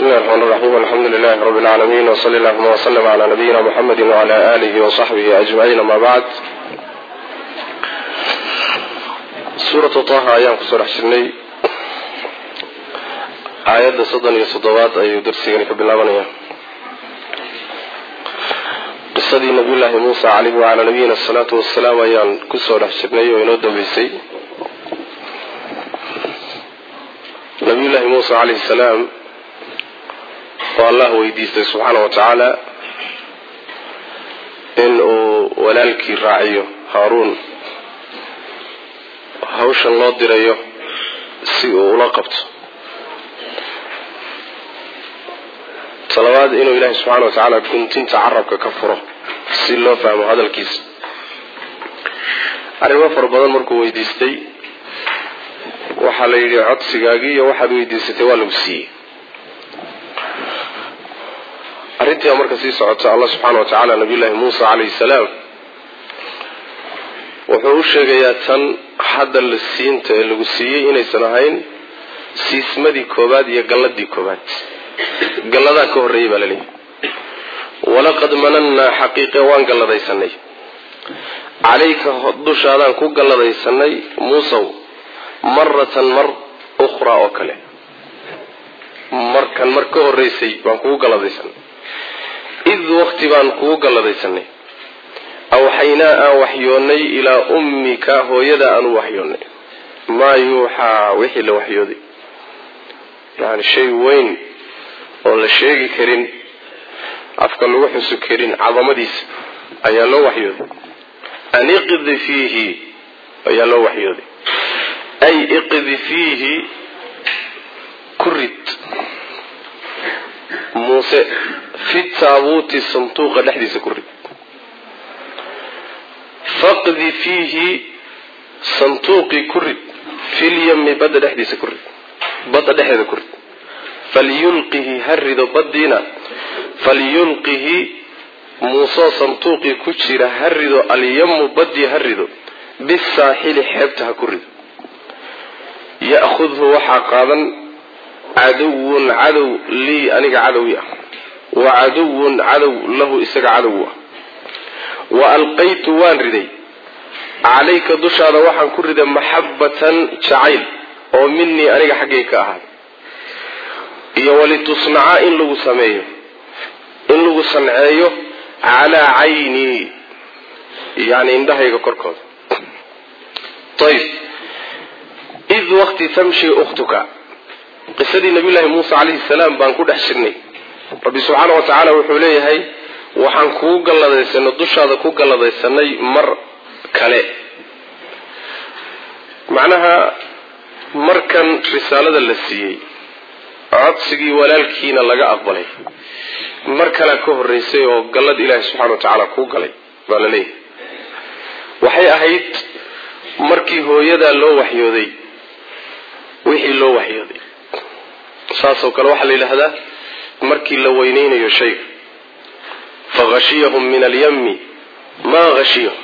bismi llahi raxmaan raxiim alxamdu lilahi rabi lcaalamiin wsali allahuma wslm cla nabiyina muxamedi wcla alihi wsaxbihi ajmaciin ama bacd suuratu taha ayaan kusoo dhex jirnay aayadda soddon iyo toddobaad ayuu darsigani ka bilaabanaya qisadii nabiyullaahi muusa caleyhi wacalaa nabiyina asalaatu wasalaam ayaan kusoo dhex jirnay oo inoo dambeysay nabiyullaahi muusa caleyhi salaam oo allah weydiistay subxaana wa tacaala in uu walaalkii raaciyo haaruun hawshan loo dirayo si uu ula qabto talabaad inuu ilaahay subxaana wa tacaala guntinta carabka ka furo si loo fahmo hadalkiisa arrimo fara badan markuu weydiistay waxaa la yidhi codsigaagii iyo waxaad weydiisatay waa lagu siiyey arrintiiba marka sii socota allah subxaana wa tacaala nabiyullaahi muusa calayhi salaam wuxuu u sheegayaa tan hadda la siinta ee lagu siiyey inaysan ahayn siismadii koobaad iyo galladii koobaad galladaa ka horreeyay baa laleeyahy walaqad manannaa xaqiiqe waan galladaysanay calayka dushaadaan ku galladaysanay muusow maratan mar ukhraa oo kale markan mar ka horreysay baan kugu galladaysanay id waqti baan kugu galladaysanay awxaynaa aan waxyoonnay ilaa ummika hooyada aan u waxyoonnay maa yuuxaa wixii la waxyooday yani shay weyn oo la sheegi karin afka lagu xusu karin cadamadiisa ayaa loo waxyooday an iqdi fiihi ayaa loo waxyooday ay iqdi fiihi ku rid muuse fi taabuuti sanduuqa dhexdiisa ku rid faqdi fiihi sanduuqii ku rid filyami badda dhexdiisa ku rid badda dhexdeeda ku rid falyulqihi ha rido baddiina falyulqihi muusoo sanduuqii ku jira ha rido alyamu baddii ha rido bisaaxili xeebta ha ku rido ya'khudhu waxaa qaadan caduwun cadow lii aniga cadowi ah wa caduwun cadow lahu isaga cadow ah wa alqaytu waan riday calayka dushaada waxaan ku riday maxabbatan jacayl oo minii aniga xaggay ka ahaaday iyo walitusnaca in lagu sameeyo in lagu sanceeyo calaa caynii yani indhahayga korkooda ayb id waqti tamshi ukhtuka qisadii nabiyullaahi muuse calayhi salaam baan ku dhex jirnay rabbi subxaana wa tacaala wuxuu leeyahay waxaan kugu galladaysanay dushaada ku galladaysanay mar kale macnaha markan risaalada la siiyey codsigii walaalkiina laga aqbalay mar kalea ka horreysay oo gallad ilaahi subxana wa tacaala kuu galay baa la leeyahay waxay ahayd markii hooyadaa loo waxyooday wixii loo waxyooday saasoo kale waxaa la yidhaahdaa markii la weyneynayo shayga faghashiyahum min alyami maa hashiyahum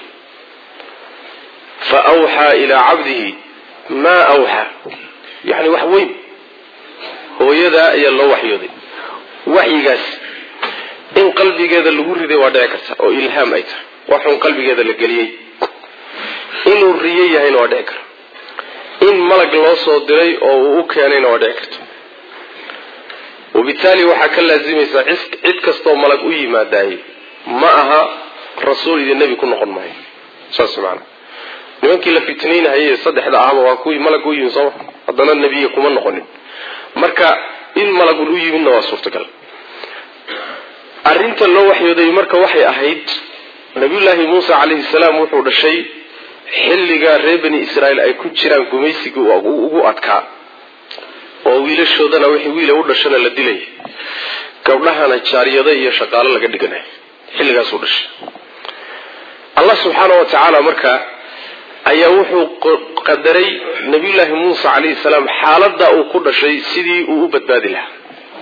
fa awxaa ilaa cabdihi maa awxaa yacni wax weyn hooyadaa ayaa loo waxyooday waxyigaas in qalbigeeda lagu riday waa dhici karta oo ilhaam ay tahay waxun qalbigeeda la geliyey inuu riyo yahayna waa dhici kara in malag loo soo diray oo uu u keenayna waa dhici karta wabitaali waxaa ka laasimaysaa cid kastoo malag u yimaadaayey ma aha rasuul iyo nebi ku noqon maayo saas maanaa nimankii la fitnaynahayey saddexda ahba waa kuwii malag u yimi sooma haddana nebiya kuma noqonin marka in malagul u yimidna waa suurtagal arrinta loo waxyooday marka waxay ahayd nabiyullaahi muuse calayhi salaam wuxuu dhashay xilligaa reer bani israa'iil ay ku jiraan gumaysigii ugu adkaa oo wiilashoodana wixii wiila u dhashana la dilaya gabdhahana jaariyado iyo shaqaalo laga dhiganaya xilligaasuu dhashay allah subxaana wa tacaala marka ayaa wuxuu qadaray nabiyullaahi muuse calayhi salaam xaaladda uu ku dhashay sidii uu u badbaadi lahaa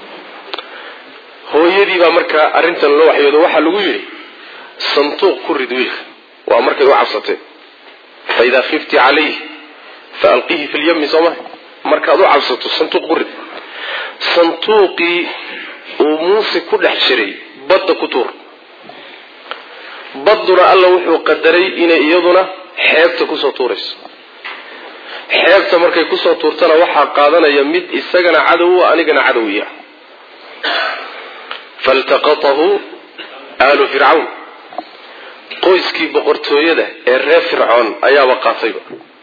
hooyadii baa marka arrintan loo waxyoodo waxaa lagu yidhi sanduuq ku rid wiilka waa markay u cabsatay fa idaa khifti calayh fa alqihi fi lyami soo maha markaad u cabsato sanduuq ku rid sanduuqii uu muuse ku dhex jiray badda ku tuur badduna alla wuxuu qadaray inay iyaduna xeebta kusoo tuurayso xeebta markay kusoo tuurtana waxaa qaadanaya mid isagana cadow anigana cadowiya faltaqatahu aalu fircawn qoyskii boqortooyada ee reer fircoon ayaaba qaatayba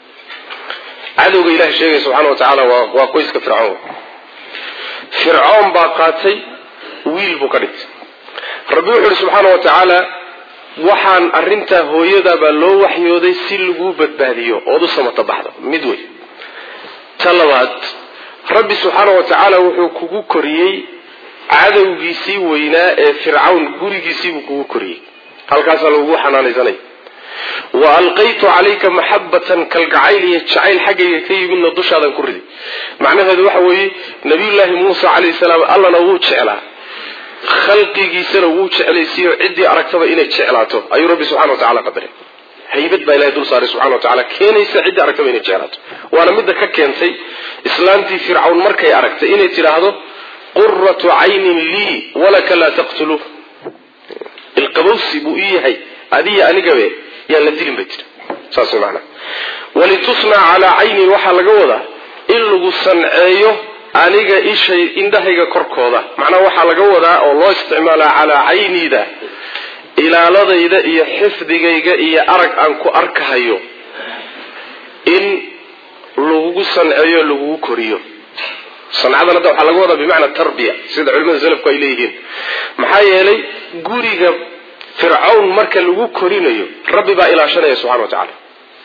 cadowga ilahay sheegaya subxaana wa tacaala waa qoyska fircoon fircoon baa qaatay wiil buu ka dhigtay rabbi wuxu uhi subxaana wa tacaala waxaan arrintaa hooyadaabaa loo waxyooday si laguu badbaadiyo ood u samata baxdo mid wey ta labaad rabbi subxaana wa tacaala wuxuu kugu koriyey cadowgiisii weynaa ee fircawn gurigiisiibuu kugu koriyey halkaasaa lagugu xanaanaysanaya wa alqaytu calayka maxabatan kalgacayl iyo jacayl xaggayga ka yimidna dushaadan ku riday macnaheedu waxa weeye nabiyullaahi muusa calayhi salaam allana wuu jeclaa khalqigiisana wuu jeclaysiiyo ciddii aragtaba inay jeclaato ayuu rabbi subxana wa tacala qadaray haybad baa ilahay dul saaray subxana wa tacala keenaysa ciddii aragtaba inay jeclaato waana midda ka keentay islaantii fircawn markay aragtay inay tidhaahdo quratu caynin lii walaka laa taqtuluuh ilqabowsi buu ii yahay adiya anigabe yaan la dilin bay tiri saas maana walitusnac calaa caynin waxaa laga wadaa in lagu sanceeyo aniga ishay indhahayga korkooda macnaha waxaa laga wadaa oo loo isticmaalaa calaa cayniida ilaaladayda iyo xifdigayga iyo arag aan ku arkahayo in lagugu sanceeyo lagugu koriyo sancadan hadda waxaa laga wadaa bimacna tarbiya sida culimada salafku ay leeyihiin maxaa yeelay guriga fircawn marka lagu korinayo rabbi baa ilaashanaya subxana wa tacaala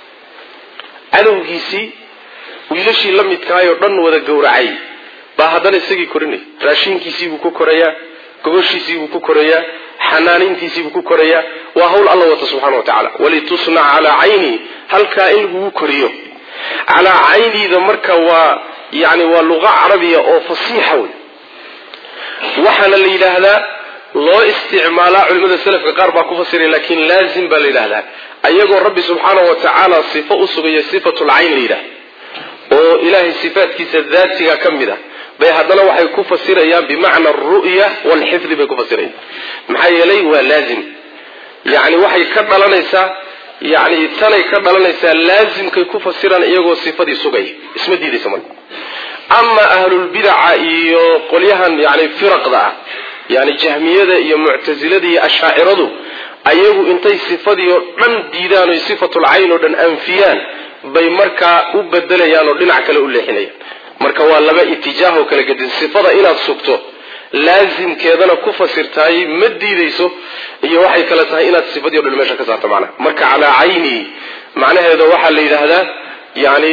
cadowgiisii wiilashii la midkaayoo dhan wada gowracay baa haddana isagii korinaya raashiinkiisiibuu ku korayaa gogoshiisiibuu ku korayaa xanaanintiisiibuu ku korayaa waa hawl alla wata subxana wa tacaala walitusnac calaa cayni halkaa in lagugu koriyo calaa cayniida marka waa yani waa luqa carabiya oo fasiixa wey waxaana la yidhaahdaa loo isticmaalaa culimada selafka qaar baa ku fasiray laakiin laazim baa la yidhahdaa ayagoo rabbi subxaana wa tacaala sifo u sugaya sifatulcayn la yidhahda oo ilaahay sifaatkiisa daatiga ka mid a bay haddana waxay ku fasirayaan bimacna aru'ya waalxifdi bay ku fasirayaan maxaa yeelay waa laazim yani waxay ka dhalanaysaa yani tanay ka dhalanaysaa laazimkay ku fasiraan iyagoo sifadii sugaya isma diidaysa marka ama ahlulbidaca iyo qolyahan yani firaqda ah yani jahmiyada iyo muctasilada iyo ashaaciradu ayagu intay sifadii oo dhan diidaan oy sifatulcayn oo dhan anfiyaan bay markaa u bedelayaan oo dhinac kale u leexinayaan marka waa laba itijaahoo kala gedin sifada inaad sugto laazimkeedana ku fasirtaay ma diidayso iyo waxay kale tahay inaad sifadii o dhan meesha ka saarto macnaha marka calaa cayni macnaheeda waxaa la yidhaahdaa yani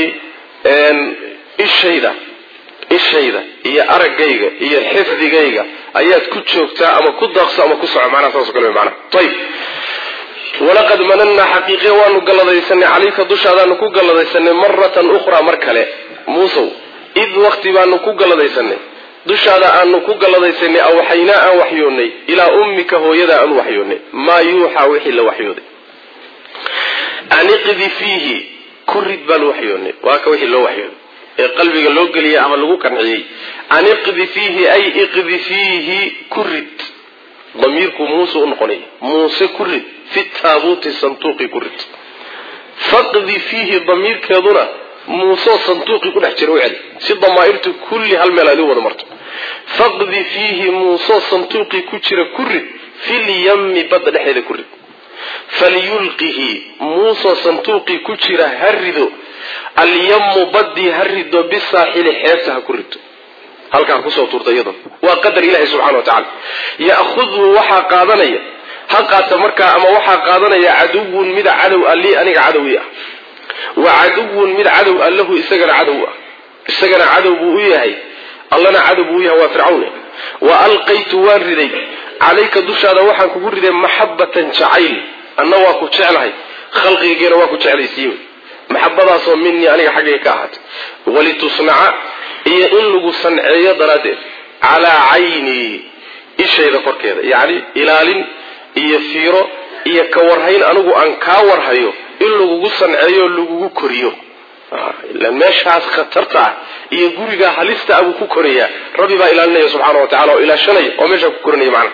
ishayda ishayda iyo araggayga iyo xifdigayga ayaad ku joogtaa ama ku daaqso ama ku soco macnaha saas o kale macnaha ayib walaqad manannaa xaqiiqiya waanu galladaysanay calayka dushaadaanu ku galladaysanay maratan ukhraa mar kale muusow id wakti baanu ku galladaysanay dushaada aanu ku galladaysanay awxaynaa aan waxyoonnay ilaa ummika hooyada aan u waxyoonnay maa yuuxaa wixii la waxyooday aniqdi fiihi ku rid baan waxyoonnay waa ka wixii loo waxyooday ee qalbiga loo geliyay ama lagu qanciyey aniqdi fiihi ay iqdi fiihi ku rid damiirku muuse u noqonay muuse ku rid fi taabuuti sanduuqi ku rid faqdi fiihi damiirkeeduna muuseo sanduuqii ku dhex jira u celi si damaairtu kulli hal meel aad u wada marto faqdi fiihi muuseo sanduuqii ku jira ku rid filyami badda dhexeeda ku rid falyulqihi muusoo sanduuqii ku jira ha rido alyamu baddii ha rido bisaaxili xeebta ha ku rido halkaa kusoo tuurta iyadoo waa qadar ilahi subxana wa tacala ya'khudhu waxaa qaadanaya ha qaata markaa ama waxaa qaadanaya caduwun mid cadow a lii aniga cadowi ah wa caduwun mid cadow a lahu isagana cadow ah isagana cadow buu u yahay allana cadow buu u yahay waa fircawne wa alqaytu waan riday calayka dushaada waxaan kugu riday maxabatan jacayl anna waa ku jeclahay khalqigaygeena waa ku jeclaysiiye maxabadaasoo minii aniga xaggayga ka ahaatay walitusnaca iyo in lagu sanceeyo daraaddeed calaa caynii ishayda korkeeda yacni ilaalin iyo fiiro iyo ka warhayn anigu aan kaa warhayo in lagugu sanceeyo lagugu koriyo ilan meeshaas khatarta ah iyo gurigaa halista ah buu ku korayaa rabbi baa ilaalinaya subxaana wa tacala oo ilaashanaya oo meeshaa ku koranaya macna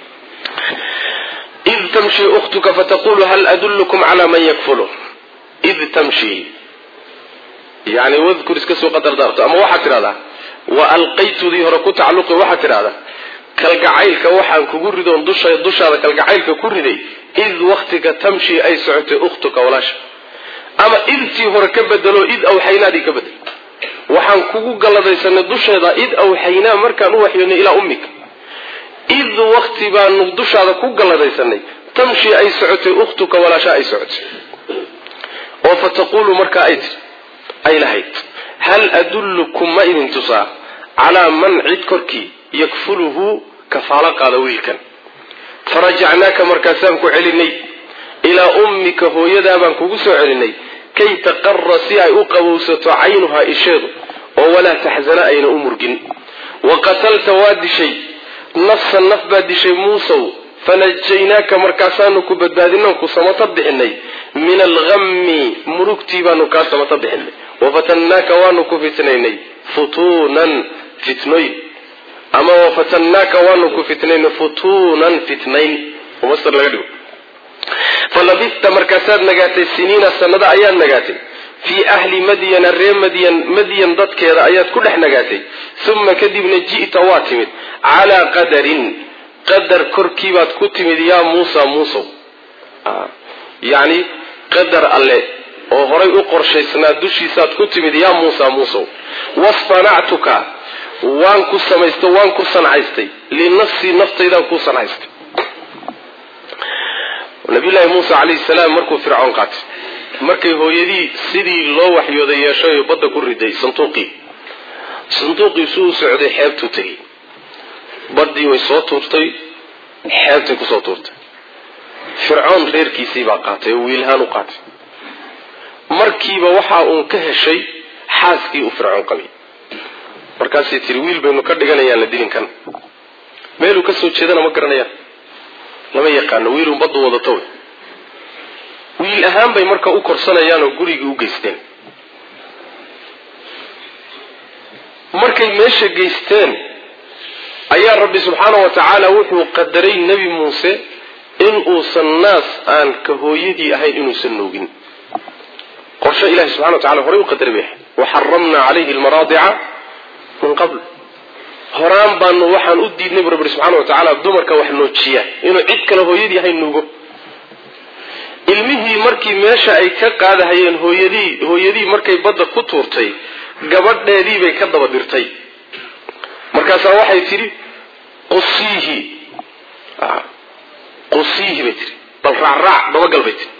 id tamshi ukhtuka fataqulu hal adullukum calaa man yakfulu id tamshi yani wadkur iska soo qadar daarto ama waxaad tidhahdaa wa alqaytudii hore ku tacalluqi waxaad tidhahdaa kalgacaylka waxaan kugu ridoon dusha dushaada kalgacaylka ku riday id waktiga tamshi ay socotay ukhtuka walaasha ama idtii hore ka bedelo id awxaynaadii ka bedel waxaan kugu galladaysanay dusheeda id awxaynaa markaan u waxyoonay ilaa ummika id wakti baanu dushaada ku galladaysanay tamshi ay socotay ukhtuka walaasha ay socotay oo fa taquulu markaa ay tii ay lahayd hal adullukum ma idin tusaa calaa man cid korkii yakfuluhu kafaalo qaada wiilkan farajacnaaka markaasaan ku celinay ilaa ummika hooyadaabaan kugu soo celinay kay taqara si ay u qabowsato caynuhaa isheedu oo walaa taxsana ayna u murgin wa qatalta waa dishay nafsan naf baad dishay muusow fanajaynaaka markaasaanu ku badbaadinaan ku samata bixinay min alhammi murugtii baanu kaa samata bixinay wafatannaaka waanu ku fitnaynay futuunan fitnoyn ama wafatannaaka waanu ku fitnaynay futuunan fitnayn masr laga dhigo falabista markaasaad nagaatay siniina sanado ayaad nagaatay fii ahli madyana ree madyan madyan dadkeeda ayaad ku dhex nagaatay uma kadibna ji'ta waa timid calaa qadarin qadar korkiibaad ku timid yaa muusa muusow yacni qadar alle oo horay u qorshaysnaa dushiisaad ku timid yaa muusa muusow wasfanactuka waan ku samaystay waan ku sancaystay linafsii naftaydaan ku sancaystay nabiyullaahi muusa calayhi salaam markuu fircoon qaatay markay hooyadii sidii loo waxyooday yeeshay badda ku riday sanduuqii sanduuqii suu socday xeebtuu tegey baddii way soo tuurtay xeebtay kusoo tuurtay fircoon reerkiisii baa qaatay oo wiilhaan u qaatay markiiba waxa uun ka heshay xaaskii uu fircoon qabay markaasay tiri wiil baynu ka dhiganayaan la dilinkan meeluu ka soo jeedana ma garanayaan lama yaqaano wiilun baddu wadato wey wiil ahaan bay marka u korsanayaan oo gurigii u geysteen markay meesha geysteen ayaa rabbi subxaana wa tacaala wuxuu qadaray nebi muuse in uusan naas aan ka hooyadii ahayn inuusan nuugin qorshe ilahi subxana wa tacala horay u qadaray bay ahayd waxaramnaa calayhi almaraadica min qabl horaan baanu waxaan u diidnay bu rabbi subxana wa tacaala dumarka wax noojiya inuu cid kale hooyadii ahayn nuugo ilmihii markii meesha ay ka qaadahayeen hooyadii hooyadii markay badda ku tuurtay gabadheedii bay ka daba dirtay markaasaa waxay tidhi qusiihi qusiihi bay tihi bal raacraac dabagal bay tihi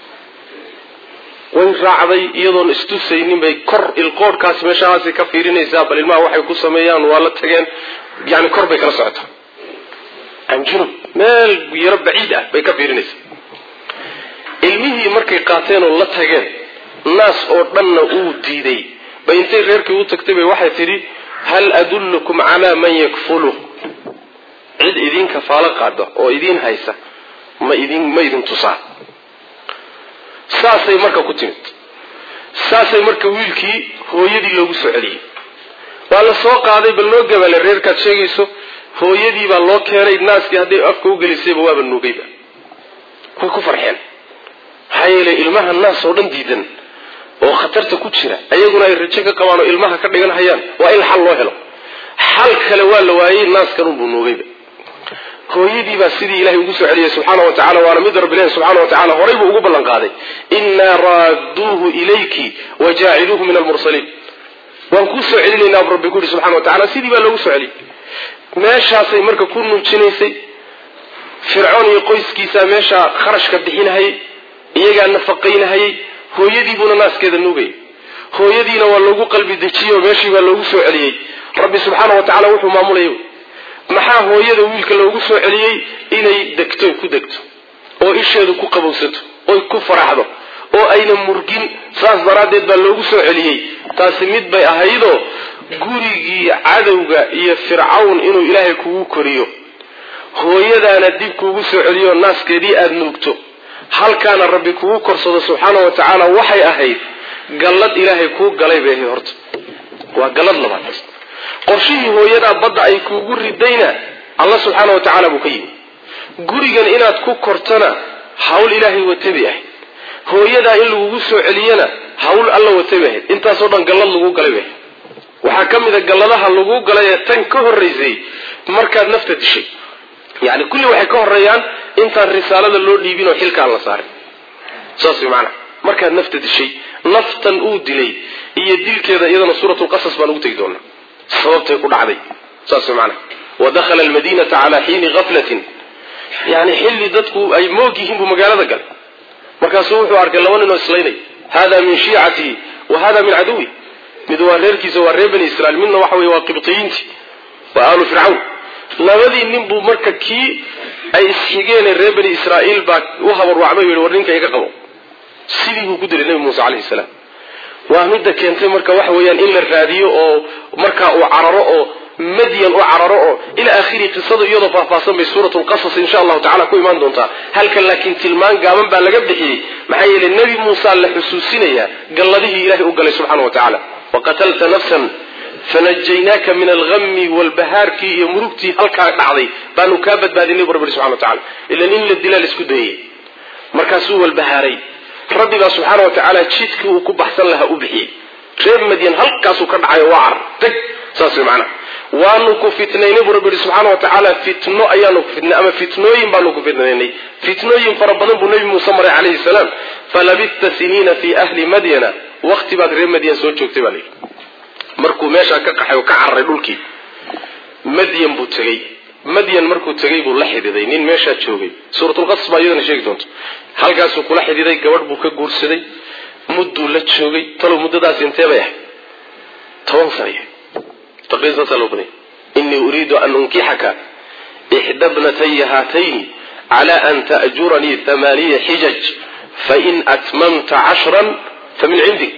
way raacday iyadoon istusaynin bay kor ilqoodhkaasi meeshahaasi ka fiirinaysaa bal ilmaha waxay ku sameeyaan waa la tageen yani kor bay kala socotaa anjunub meel yaro baciid ah bay ka fiirinaysaa ilmihii markay qaateen oo la tageen naas oo dhanna uu diiday bay intay reerkii u tagtay bay waxay tidhi hal adullukum calaa man yakfulu cid idin kafaalo qaada oo idiin haysa ma idin ma idin tusaa saasay marka ku timid saasay marka wiilkii hooyadii loogu soo celiyey waa la soo qaaday bal loo gabaale reerkaad sheegayso hooyadii baa loo keenay naaskii hadday afka u gelisayba waaba nuugayba way ku farxeen maxaa yeelay ilmaha naas oo dhan diidan oo khatarta ku jira ayaguna ay rajo ka qabaan oo ilmaha ka dhigan hayaan waa in xal loo helo xal kale waa la waayey naaskan unbuu nuugayba hooyadii baa sidii ilahay ugu soo celiyay subxaana wa tacala waana mid rabbi ilahi subxana wa tacala horay buu ugu ballan qaaday innaa raadduuhu ilayki wa jaaciluuhu min almursaliin waan kuu soo celinaynaa bu rabbi ku yihi subxana wa tacala sidii baa loogu soo celiyey meeshaasay marka ku nuujinaysay fircoon iyo qoyskiisaa meeshaa kharashka bixinahayay iyagaa nafaqaynahayay hooyadiibuuna naaskeeda nuugayay hooyadiina waa loogu qalbi dejiyey oo meeshii baa loogu soo celiyey rabbi subxaana wa tacala wuxuu maamulayay maxaa hooyada wiilka loogu soo celiyey inay degto ku degto oo isheedu ku qabowsato oy ku faraxdo oo ayna murgin saas daraaddeed baa loogu soo celiyey taasi mid bay ahaydoo gurigii cadowga iyo fircawn inuu ilaahay kugu koriyo hooyadaana dib kuugu soo celiyo naaskeedii aada nuugto halkaana rabbi kugu korsado subxaana wa tacaala waxay ahayd gallad ilaahay kuu galay bay ahayd horta waa gallad labaad qorshihii hooyadaa badda ay kuugu ridayna alla subxaana wa tacaala buu ka yimi gurigan inaad ku kortana hawl ilaahay wata bay ahayd hooyadaa in lagugu soo celiyana hawl alla wata bay ahayd intaasoo dhan gallad lagu galay bay ahayd waxaa ka mid a galladaha lagu galay ee tan ka horraysay markaad nafta dishay yani kulli waxay ka horeeyaan intaan risaalada loo dhiibin oo xilkaan la saarin saas way maanaa markaad nafta dishay naftan uu dilay iyo dilkeeda iyadana suuratulqasas baan ugu tegi doonaa sababtay ku dhacday saas way maanaa wadakhala almadinata calaa xiini gaflatin yani xilli dadku ay moog yihiin buu magaalada galay markaasuu wuxuu arkay laba nin oo islaynay hada min shiicatihi wa hada min caduwi mid waa reerkiisa waa reer bani israiil midna waxa wey waa qibtiyiinti waa aalu fircawn labadii nin buu marka kii ay isxigeene reer bani israa'iil baa u habarwacmay u yihi war ninka iga qabo sidii buu ku dilay nebi muuse calayhi salaam waa midda keentay marka waxa weeyaan in la raadiyo oo markaa uu cararo oo madyan u cararo oo ila akhiri qisadu iyadoo faahfaahsan bay suurat lqasas insha allahu tacala ku imaan doontaa halkan laakiin tilmaan gaaban baa laga bixiyey maxaa yeelay nebi muusa la xusuusinayaa galladihii ilahay u galay subxana wa tacaala waqatalta nafsan fanajaynaaka min algami walbahaarkii iyo murugtii halkaa dhacday baanu kaa badbaadinay bu rabbi subxana wa tacala ilan in la dilaa laisku dayay markaasuu walbahaaray rabbi baa subxaana wa tacaala jidkii uu ku baxsan lahaa u bixiyey reer madyan halkaasuu ka dhacayo waa car tag saas way macnaha waanu ku fitnaynay buu rabbi yihi subxaana wa tacaala fitno ayaanu ku fitnay ama fitnooyin baanu ku fitnaynay fitnooyin fara badan buu nebi muuse maray calayhi salaam falabista siniina fii ahli madyana wakti baad reer madyan soo joogtay baa layidhi markuu meeshaa ka qaxay oo ka cararay dhulkii madyan buu tegey madyan markuu tegey buu la xididay nin meeshaa joogay suuratulqasas baa iyadana sheegi doonto halkaasuu kula xididay gabadh buu ka guursaday mudduu la joogay talow muddadaas intee bay ahay toban sanaya taqriiban saasaa loo badanya inii uriidu an unkixaka ixda bnataya haatayni cala an ta'juranii hamaaniya xijaj fain atmamta cashran famin cindik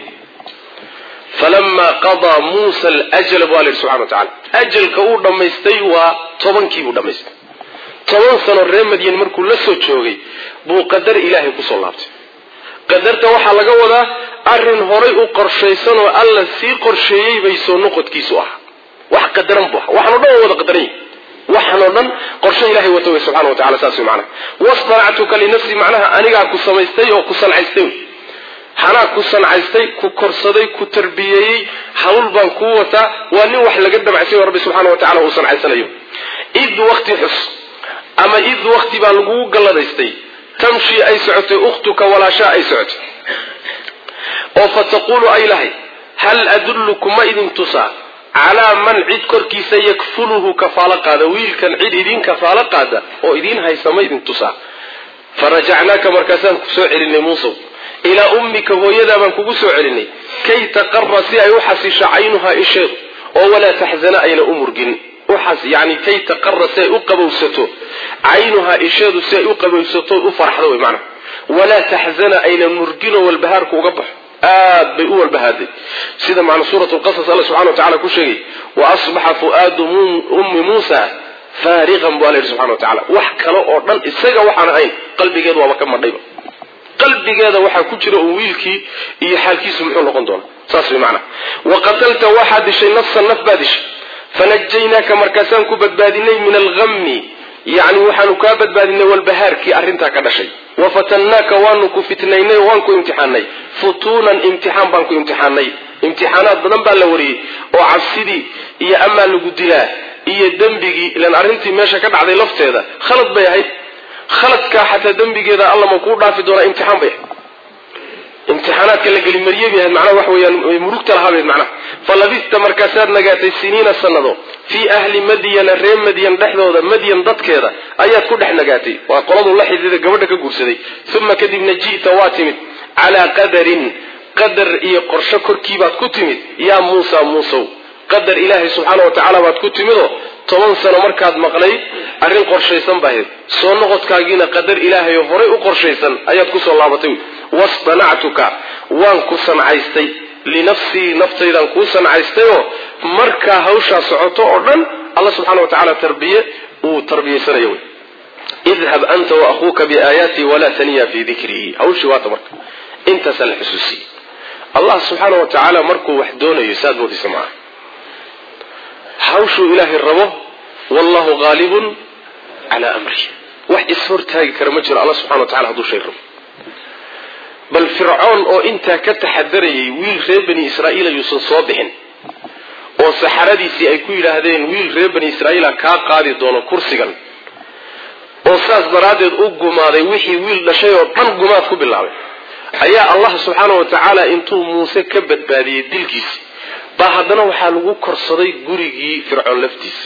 falama qadaa muusa alajala bu alla yidhi subxana wa tacala ajalka uu dhammaystay waa tobankii buu dhammaystay toban sano reer madyan markuu la soo joogay buu qadar ilaahay kusoo laabtay qadarta waxaa laga wadaa arrin horay u qorshaysan oo alla sii qorsheeyey bay soo noqodkiisu ah wax qadaran bu ah waxaan o dhan waa wada qadaran yahi waxaan oo dhan qorshe ilahay wata wey subxana wa tacala saas wey macnaha wastanactuka linafsi macnaha anigaa ku samaystay oo ku sancaystay wey hanaa ku sancaystay ku korsaday ku tarbiyeeyey hawl baan kuu wataa waa nin wax laga dabacsan o rabbi subxaana wa tacala uu sancaysanayo id wakti xus ama id wakti baa lagugu galladaystay tamshi ay socotay ukhtuka walaashaa ay socotay oo fa taquulu ay lahay hal adullukum ma idin tusaa calaa man cid korkiisa yakfuluhu kafaalo qaada wiilkan cid idin kafaalo qaada oo idiin haysa ma idin tusaa farajacnaaka markaasaan ku soo celinay muusow ilaa ummika hooyadaa baan kugu soo celinay kay taqara si ay u xasisho caynuhaa isheedu oo walaa taxzana ayna u murgin yani kay taqara si ay u qabowsato caynuhaa isheedu si ay u qabowsato u farxdo wy maanaa walaa taxzana ayna murginoo walbahaarku uga baxo aad bay u walbahaaday sida macna suurat lqasas alla subxana wa tacala ku sheegay wa asbaxa fu'aadu ummi muusa faariqan bu alla yidhi subxana wa tacala wax kale oo dhan isaga waxaan ahayn qalbigeedu waaba ka madhayba qalbigeeda waxaa ku jira un wiilkii iyo xaalkiisu muxuu noqon doona saas way macnaa wa qatalta waxaad dishay nafsan naf baa dishay fanajaynaaka markaasaan ku badbaadinay min alhammi yani waxaanu kaa badbaadinay walbahaarkii arrintaa ka dhashay wa fatannaaka waanu ku fitnaynay oo waan ku imtixaanay futuunan imtixaan baan ku imtixaanay imtixaanaad badan baa la wariyey oo cabsidii iyo amaa lagu dilaa iyo dembigii ilan arrintii meesha ka dhacday lafteeda khalad bay ahayd khaladkaa xataa dembigeeda alla ma kuu dhaafi doonaa imtixaan bay ahayd imtixaanaadka la geli marye bay ahayd macnaha waxa weeyaan murugta lahaa bayd macnaha falabista markaasaad nagaatay siniina sannado fii ahli madyana reer madyan dhexdooda madyan dadkeeda ayaad ku dhex nagaatay waa qoladuu la xidhiida gabadha ka guursaday uma kadibna ji'ta waa timid calaa qadarin qadar iyo qorsho korkiibaad ku timid yaa muusa muusow qadar ilaahay subxaana wa tacaala baad ku timidoo toban sano markaad maqnayd arrin qorshaysan baahayd soo noqodkaagiina qadar ilaahay oo horay u qorshaysan ayaad kusoo laabatay wastanactuka waan ku sancaystay linafsii naftaydan kuu sancaystayoo markaa hawshaa socoto oo dhan alla subxaana wa tacaala tarbiye uu tarbiyaysanayo wy idhab anta wa akhuuka biaayaatii walaa taniya fii dikrii hawshii waata marka intaasaa la xusuusiyey allah subxaana wa tacaala markuu wax doonayo saad moodaysa maaha hawshuu ilaahay rabo wallahu haalibun calaa amrihi wax ishortaagi kara ma jiro alla subxana wa tacala hadduu shay rabo bal fircoon oo intaa ka taxadarayay wiil reer bani israa'iil ayuusan soo bixin oo saxaradiisii ay ku yidhaahdeen wiil reer bani israa'iila kaa qaadi doono kursigan oo saas daraaddeed u gumaaday wixii wiil dhashay oo dhan gumaad ku bilaabay ayaa allah subxaana wa tacaala intuu muuse ka badbaadiyey dilkiisi baa haddana waxaa lagu korsaday gurigii fircoon laftiisa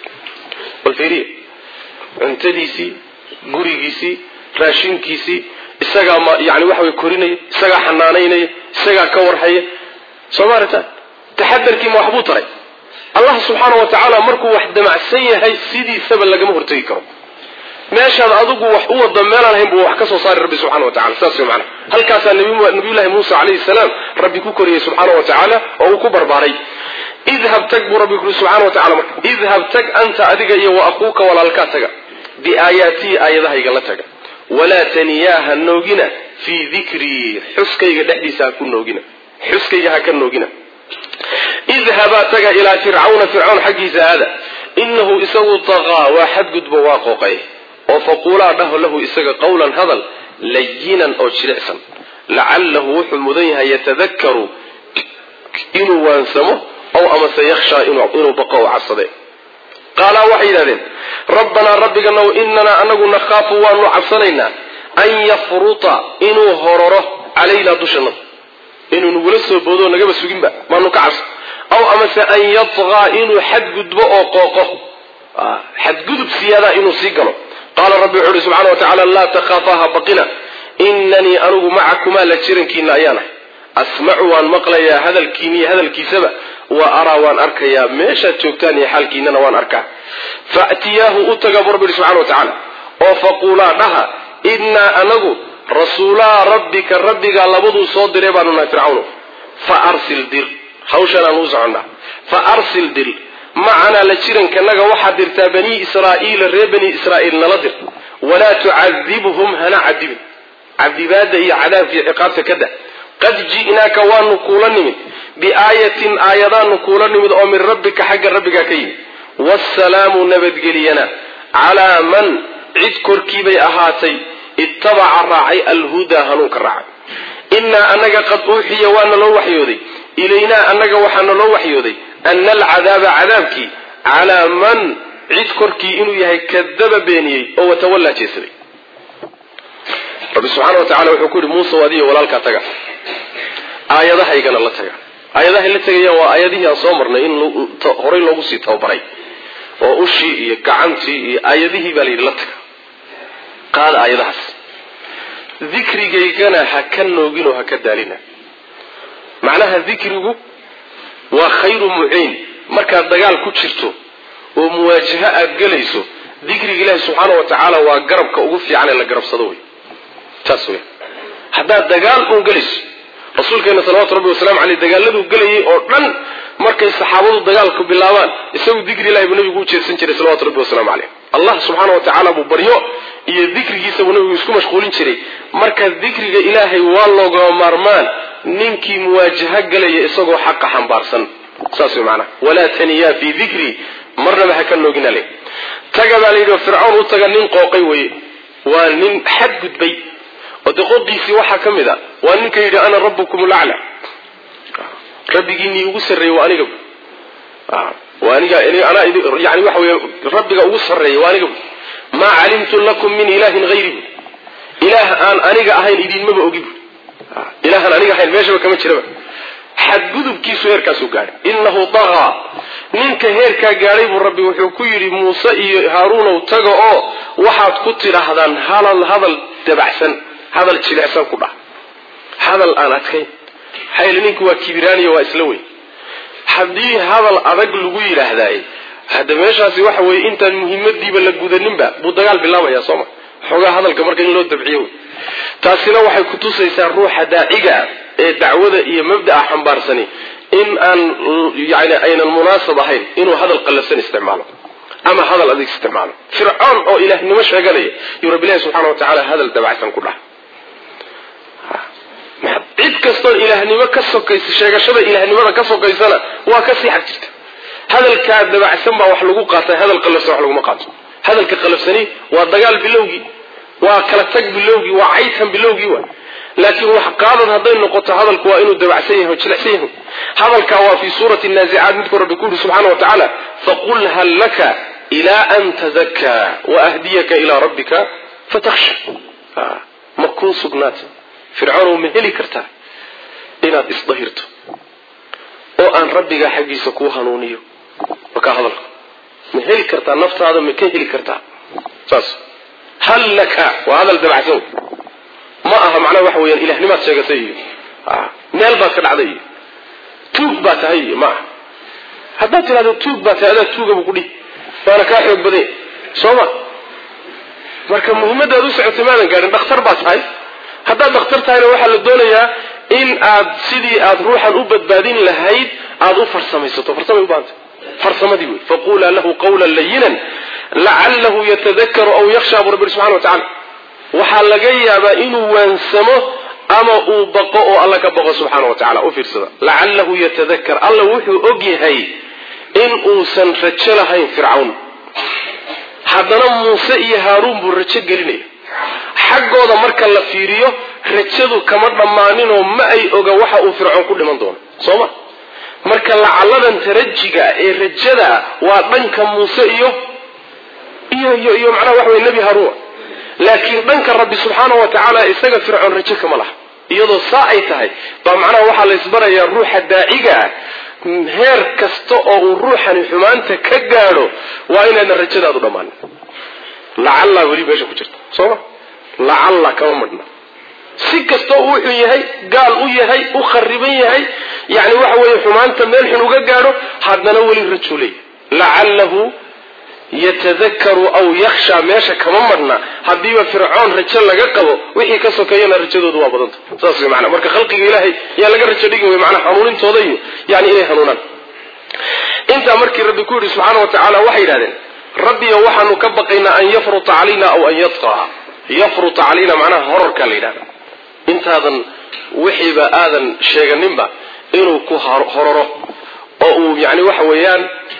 bal fiiriya cuntadiisii gurigiisii raashinkiisii isagaa ma yani waxa way korinaya isagaa xanaanaynaya isagaa ka warhaya soo maarata taxadarkii ma waxbuu taray allah subxaana wa tacaala markuu wax damacsan yahay sidiisaba lagama hortegi karo meeshaad adigu wax u wado meelaan ahayn buu wax ka soo saari rabbi subxana wa tacala saas way macana halkaasaa nabiyullahi muusa calayhi salaam rabbi ku koriyey subxaana wa tacaala oo uu ku barbaaray idhab tag buu rabbi kuri subxana wa tacala marka idhab tag anta adiga iyo wa akuuka walaalkaa taga biaayaatii aayadahayga la taga walaa taniyaa ha noogina fii dikrii xuskayga dhexdiisa ha ku noogina xuskayga ha ka noogina idhabaa taga ilaa fircawna fircawn xaggiisa aada inahu isagu taqaa waa xadgudbo waa qooqay oo faquulaa dhaho lahu isaga qawlan hadal layinan oo jilicsan lacalahu wuxuu mudan yahay yatadakaru inuu waansamo ow amase yakhshaa inuu baqo o cabsade qaalaa waxay yidhahdeen rabbanaa rabbiganow inanaa anagu nakhaafu waanu cabsanaynaa an yafruta inuu hororo calaynaa dushanada inuu nagula soo boodo nagaba suginba maanu ka cabsa aw amase an yatqaa inuu xadgudbo oo qooqo xadgudub siyaadaa inuu sii galo qaala rabbi wuxu uhi subxana wa tacaala laa takhaafaha baqina inanii anigu macakumaa la jirankiina ayaanahay asmacu waan maqlayaa hadalkiiniyo hadalkiisaba wa araa waan arkayaa meeshaad joogtaan iyo xaalkiinana waan arkaa faatiyaahu u taga bu rabbi subxana wa tacaala oo faquulaa dhaha innaa anagu rasuulaa rabbika rabbigaa labaduu soo diray baanu nahay fircawno fa arsil dir hawshanaan u soconnaa fa arsil dir macanaa la jirankanaga waxaad dirtaa banii israa'iila reer bani israa'iil nala dir walaa tucadibhum hana cadibin cadibaada iyo cadaabkiiyo ciqaabta ka dah qad ji'naaka waanu kuula nimid biaayatin aayadaanu kuula nimid oo min rabbika xagga rabbigaa ka yimid waasalaamu nabadgeliyana calaa man cid korkiibay ahaatay ittabaca raacay alhudaa hanuunka raacay innaa annaga qad uuxiya waana loo waxyooday ilaynaa annaga waxaana loo waxyooday ana alcadaaba cadaabkii calaa man cid korkii inuu yahay kadaba beeniyey oo watawallaa jeesaday rabbi subxaana wa tacala wuxuu ku yihi muuse adiyo walaalkaa taga aayadahaygana la taga aayadahay la tegayaan waa aayadihii aan soo marnay in horay loogu sii tababaray oo ushii iyo gacantii iyo aayadihii baa la yidhi la taga qaada aayadahaas dikrigaygana ha ka noogin oo ha ka daalina macnaha dikrigu waa khayru muciin markaad dagaal ku jirto oo muwaajaho aad gelayso dikriga ilaahi subxaana wa tacaala waa garabka ugu fiican ee la garabsado wey taas wey haddaad dagaal uun gelayso rasuulkeena salawatu rabbi wasalaamu caleyh dagaaladuu gelayay oo dhan markay saxaabadu dagaalku bilaabaan isagu dikri ilahi buu nabigu u jeedsan jiray salawatu rabbi wasalaamu caleyh allah subxaana wa tacaala buu baryo iyo dikrigiisa buu nabigu isku mashquulin jiray marka dikriga ilaahay waa loogama maarmaan ninkii muwaajaho galaya isagoo xaqa xambaarsan saas wey macanaha walaa taniyaa fii dikri marnaba ha ka noogina le taga baa la yidhi fircawn u taga nin qooqay weye waa nin xadgudbay oo de qoqiisii waxaa ka mid a waa ninka yidhi ana rabbukum lacla rabbigiinii ugu sarreeyey waa aniga waa aniga anaa yani waxa wey rabbiga ugu sarreeya waa aniga maa calimtu lakum min ilaahin hayri bu ilaah aan aniga ahayn idinmaba ogi bu ilaahaan aniga ahayn meeshaba kama jiraba xadgudubkiisu heerkaasuu gaadhay innahu dagaa ninka heerkaa gaadhay buu rabbi wuxuu ku yidhi muuse iyo haaruunow taga oo waxaad ku tidhaahdaan halal hadal dabacsan hadal jilicsan ku dhah hadal aan adkayn xayl ninku waa kibiraaniya waa isla weyn haddii hadal adag lagu yidhaahdaay hadda meeshaasi waxa weeye intaan muhiimadiiba la gudaninba buu dagaal bilaabaya sooma xoogaa hadalka marka in loo dabciyo wey taasina waxay kutusaysaa ruuxa daaciga ee dacwada iyo mabda'a xambaarsani in aan yani aynan munaasab ahayn inuu hadal qallafsan isticmaalo ama hadal adig isticmaalo fircoon oo ilaahnimo sheeganaya yuu rabbi ilahi subxana wa tacaala hadal dabacsan ku dhaha cid kastoo ilaahnimo ka sokaysa sheegashada ilaahnimada ka sokaysana waa kasii xag jirta hadalkaa dabacsan baa wax lagu qaata hadal qalafsan wax laguma qaato hadalka qalafsani waa dagaal bilowgii waa kala tag bilowgii waa caytan bilowgii wa laakiin wax qaadad hadday noqoto hadalku waa inuu dabacsan yahay o jilicsan yahay hadalkaa waa fii suurati naazicaat midku rabbi ku yuri subxana wa tacaala faqul hal laka ilaa an tazakaa waahdiyaka ilaa rabbika fatakhsha ma kuu sugnaata fircoonow ma heli kartaa inaad isdahirto oo aan rabbigaa xaggiisa kuu hanuuniyo wakaa hadalka ma heli kartaa naftaada ma ka heli kartaa saas hal laka waa hadal dabacsan ma aha macnaha waxa weyaan ilahnimaad sheegatay iyo meel baad ka dhacday iyo tuug baa tahay iyo ma aha haddaad tidhahdo tuug baa tahay adaa tuuga buu kudhihi waana kaa xoog badanya soo ma marka muhimmadaad u socotay maadan gaadhin dhakhtar baa tahay haddaad dhakhtar tahayna waxaa la doonayaa in aad sidii aad ruuxan u badbaadin lahayd aada u farsamaysato farsamay u baahantay farsamadii wey faqulaa lahu qawlan layinan lacalahu yatadakaru aw yakhsha buu rabbi subxana wa tacala waxaa laga yaabaa inuu waansamo ama uu baqo oo alla ka baqo subxaana wa tacala u fiirsada lacalahu yatadakar alla wuxuu og yahay in uusan rajo lahayn fircawn haddana muuse iyo haaruun buu rajo gelinaya xaggooda marka la fiiriyo rajadu kama dhammaaninoo ma ay oga waxa uu fircoon ku dhiman doono soo ma marka lacalladan tarajiga ee rajada waa dhanka muuse iyo iyo iyo iyo macnaha waxa weye nebi haaruun laakiin dhanka rabbi subxaana wa tacaala isaga fircoon rajo kama laha iyadoo saa ay tahay baa macnaha waxaa la isbarayaa ruuxa daaciga ah heer kasta oo uu ruuxani xumaanta ka gaadho waa inayna rajadaadu dhammaanin lacalla weli meesha ku jirta soo ma lacalla kama madhna si kastoo uu wuxuu yahay gaal u yahay u khariban yahay yani waxa weeye xumaanta meel xun uga gaadho haddana weli rajuu leeyahay lacalahu yatadakaru aw yakhsha meesha kama madhna haddiiba fircoon rajo laga qabo wixii ka sokeeyana rajadoodu waa badanta saas wey maana marka khalqiga ilaahay yaa laga rajo dhigi wey maanaa hanuunintooda iyo yani inay hanuunaan intaa markii rabbi ku yidhi subxaana wa tacaala waxay yidhahdeen rabbiyo waxaanu ka baqaynaa an yafruta calayna aw an yadqaa yafruta calayna macnaha horarka la yidhahda intaadan wixiiba aadan sheeganinba inuu ku horaro oo uu yani waxa weeyaan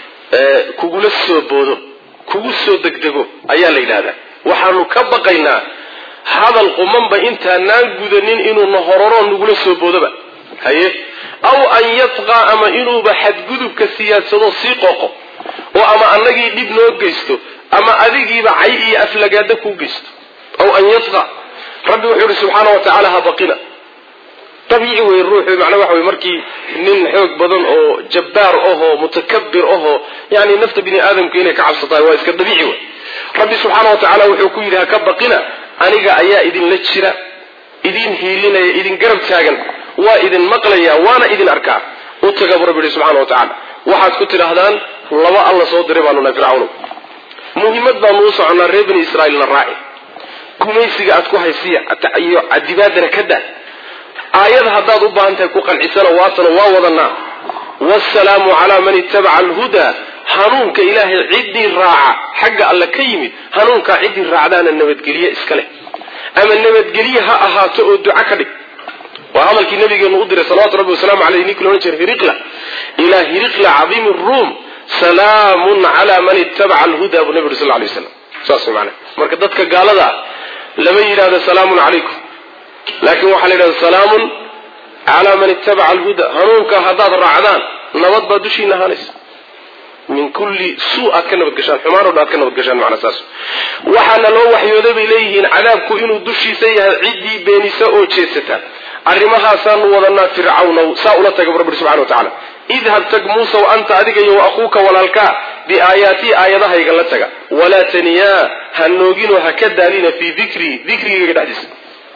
kugula soo boodo kugu soo degdego ayaa la yidhahdaa waxaanu ka baqaynaa hadal qumanba intaanaan gudanin inuuna horaro nagula soo boodoba haye aw an yadqaa ama inuuba xadgudubka siyaadsado sii qooqo oo ama annagii dhib noo geysto ama adigiiba cay iyo aflagaada kuu geysto aw an yadqa rabbi wuxuu yihi subxaana wa tacaala ha baqina dabiici wey ruuxu macnaa waxa wey markii nin xoog badan oo jabbaar ahoo mutakabir ahoo yani nafta bini aadamka inay ka cabsatahay waa iska dabiici wey rabbi subxaana wa tacaala wuxuu ku yidhi ha ka baqina aniga ayaa idinla jira idin hiilinaya idin garab taagan waa idin maqlaya waana idin arkaa u taga buu rabbi yihi subxana wa tacaala waxaad ku tidhaahdaan laba alla soo diray baanu nahay fircawno muhimmad baanu u soconnaa reer bani israa'iilna raaci gumaysiga aad ku haysiya iyo cadibaadana ka daa aayad haddaad u baahan tahay ku qancisana waatana waa wadanaa waasalaamu calaa man ittabaca alhudaa hanuunka ilaahay ciddii raaca xagga alle ka yimid hanuunkaa ciddii raacdaana nabadgelye iska leh ama nabadgelye ha ahaato oo duco ka dhig waa hadalkii nabigeenu u diray salawatu rabbi wasalaamu aleyh ninkii loodhan jiray hiriqla ilaa hiriqla cadiimi ruum salaamun calaa man ittabaca alhudaa buu nabi uri sal lay waslam saas mana marka dadka gaalada ah lama yidhahdo salaamun calaykum laakiin waxaa la yidhahda salaamun calaa man ittabaca alhuda hanuunka haddaad raacdaan nabad baa dushiina ahaanaysa min kulli suu aad ka nabadgashaan xumaan o dhan aad ka nabadgashaan macnaa saas waxaana loo waxyooday bay leeyihiin cadaabku inuu dushiisa yahay ciddii beenisa oo jeesata arrimahaasaanu wadanaa fircawnow saa ula taga bu rabbi subxana wa tacala idhab tag muusaw anta adiga iyo wa akuuka walaalkaa biaayaatii aayadahayga la taga walaa taniyaa ha nooginoo ha ka daalina fii dikrii dikrigayga dhexdiisa